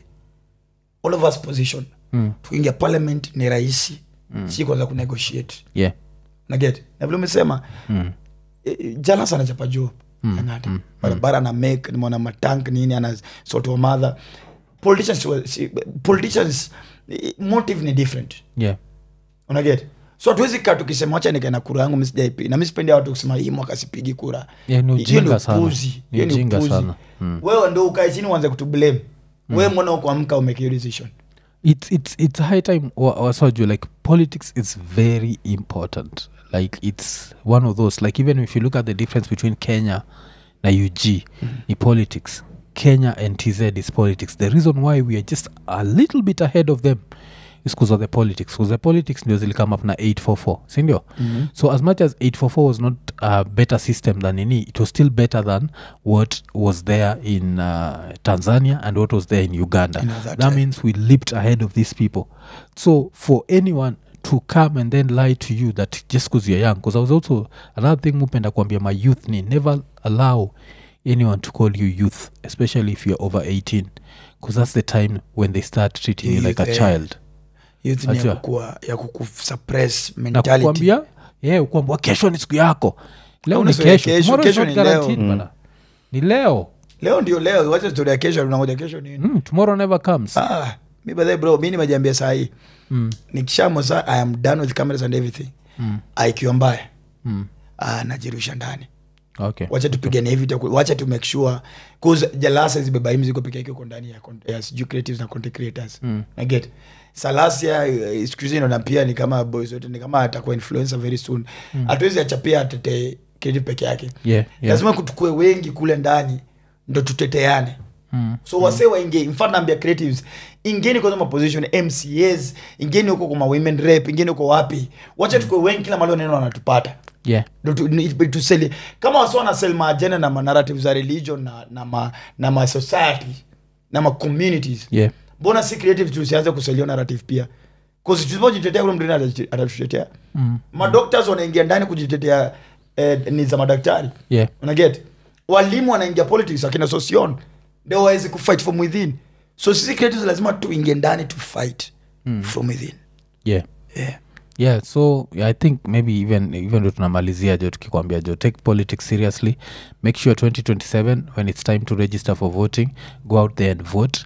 all of us position Mm, tukiingia parliament ni rahisi si kwanza kunegotiate yeah naget na vile umesema mm, e, e, jalasa anachapa juu angata barabara ana make nimeona matank nini ana soto madha politicians wa- si- politicians eh, motive ni different yeah unaget so hatuwezi kaa tukisema wacha nikaena kura yangu misijaipi na misipendea watu kusema hii mwaka sipigi kura Yeah, ni Hiyo ujinga sana. upuzi. Ni Hiyo ni ujinga upuzi. sana. Mm. wewe ndo ukae chini uanze kutublame wewe mbona ukuamka umeke hiyo decision it's it's it's high time wasaju like politics is very important like it's one of those like even if you look at the difference between kenya na ug ni politics kenya and tz is politics the reason why we are just a little bit ahead of them is because of the politics because the politics ndio zilikame up na 844 sindio mm-hmm. so as much as 844 was not a better system than ini it was still better than what was there in uh, tanzania and what was there in uganda In that that time. means we leaped ahead of these people so for anyone to come and then lie to you that just because you're young because i was also another thing mupenda kuambia my youth ni never allow anyone to call you youth especially if you're over 18 because that's the time when they start treating you Youth, like a eh. child youth ni ya Ajua. kukua ya kukusuppress na mentality kukwambia yeah, kukwambia kesho ni siku yako leo Hauna ni story ya kesho kesho, Tomorrow is kesho not ni leo. guaranteed, bana. ni leo leo ndio leo wacha story ya kesho unangoja kesho nini mm, tomorrow never comes ah mi by bro mi nimejiambia saa hii mm, nikishamo saa i am done with cameras and everything mm, Ah, ikiwa mbaya mm. ah, najirusha ndani okay wacha tupigane hivi taku- wacha tu make sure cause jalasa zibeba hii mzigo peke yake uko ndani ya, con- ya sijui creatives na content creators Mm. na get salasia eh, siku hizi naona pia ni kama boys wote ni kama atakuwa influencer very soon hatuwezi acha pia atete creative peke yake yeah, yeah. lazima kutukue wengi kule ndani ndo tuteteane Mm. so wase waingie mfano naambia creatives ingeni kwanza maposition mcas ingeni huko kwa women rep ingeni huko wapi wacha tukue wengi kila mali neno wanatupata yeah Ndo tu- ni- tu sell- kama wasi wanasel maajenda na manarrative za religion na, na, ma, na ma society na ma communities yeah mbona si creative tusianze kuselio narrative pia tusipojitetea ule mtu atatutetea atatutetea mm. madoctors wanaingia ndani kujitetea eh, ni za madaktari yeah unaget walimu wanaingia politics akina sosion ndio waweze kufight from within so sisi creatives lazima tuingie ndani to fight mm. from within yeah yeah. yeah so i think maybe even even ndo tunamalizia jo tukikwambia jo take politics seriously make sure 2027 when it's time to register for voting go out there and vote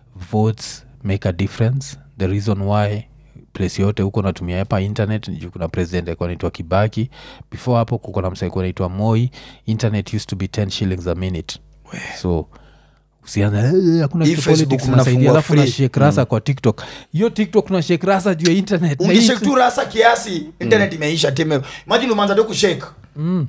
votes make a difference the reason why place yote huko natumia hapa internet juu kuna president alikuwa naitwa kibaki before hapo kuko na msa alikuwa naitwa moi internet used to be 10 shillings a minute so usianza "Eh, hakuna Hii kitu Facebook politics mnafungua nasaidia alafu free." nashek rasa kwa tiktok hiyo tiktok na shek rasa juu ya internet Na hii ungeshek tu rasa kiasi internet imeisha time imagine umeanza tu kushake mm.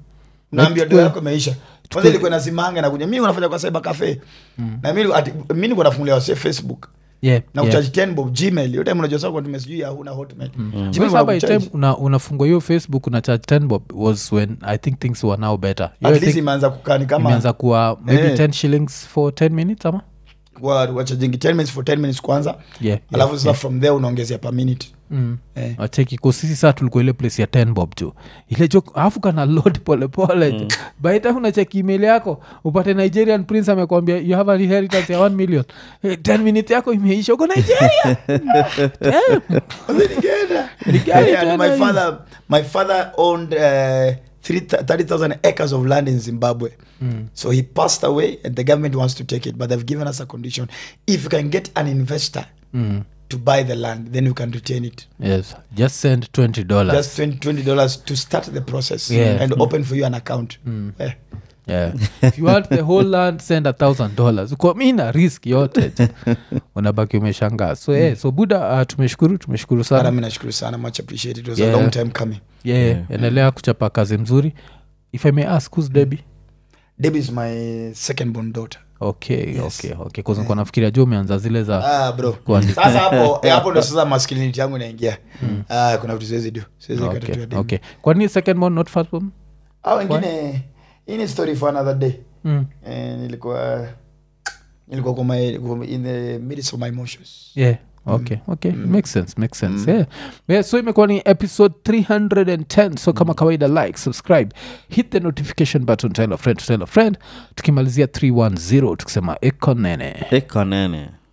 naambia Like, do tukue- yako imeisha kwanza ilikuwa nazimanga nakuja mi unafanya kwa cyber cafe na mi ati- mi nikuwa nafungulia wase facebook yeah, na yeah. kuchaji ten bob gmail hiyo time unajua sasa kwa tume sijui yahoo na hotmail Gmail Because by the wanakucharge. time una, unafungua hiyo facebook una charge 10 bob was when i think things were now better Hiyo I at least think imeanza kukani kama imeanza kuwa maybe Eh. 10 shillings for 10 minutes ama wa- wachajingi 10 minutes for 10 minutes kwanza yeah, alafu sasa from there unaongezea per minute mm. eh. acheki ko sisi saa tulikuwa ile place ya 10 bob jo ile jo alafu kana load polepole mm. by the time unacheki email yako upate nigerian prince amekwambia you have an inheritance ya 1 million hey, 10 minutes yako imeisha uko nigeria Damn. Nikaenda. Ni gani Yeah, and tena my hii? father my father owned uh, three- 30000 acres of land in zimbabwe so he passed away and the government wants to take it but they've given us a condition if you can get an investor Mm. to buy the land then you can retain it yes just send 20 dollars just 20 dollars to start the process Yeah. and open for you an account Eh. yeah. if you want the whole land send a thousand dollars kwa mi na risk yote unabaki umeshangaa so, yeah, so buda uh, tumeshukuru tumeshukuru Sana sana mi nashukuru sana much appreciate it was Yeah. a long time coming yeah, yeah. endelea kuchapa kazi mzuri if i may ask who's debbie debbie is my second born daughter okay Yes. okay okay kwanza yeah. nafikiria jo umeanza zile za ah, bro Kuandika. sasa hapo eh, hapo ndo sasa masculinity yangu inaingia ah, kuna vitu siwezi do siwezi okay, katatua demu. okay. kwani second one not first one ah wengine hii ni story for another day mm. eh, nilikuwa nilikuwa kwa my, in the midst of my emotions yeah okay okay makes sense makes sense yeah. yeah so imekuwa ni episode 310 so kama kawaida like subscribe hit the notification button tell a friend to tell a friend tukimalizia 310 tukisema ekonene ekonene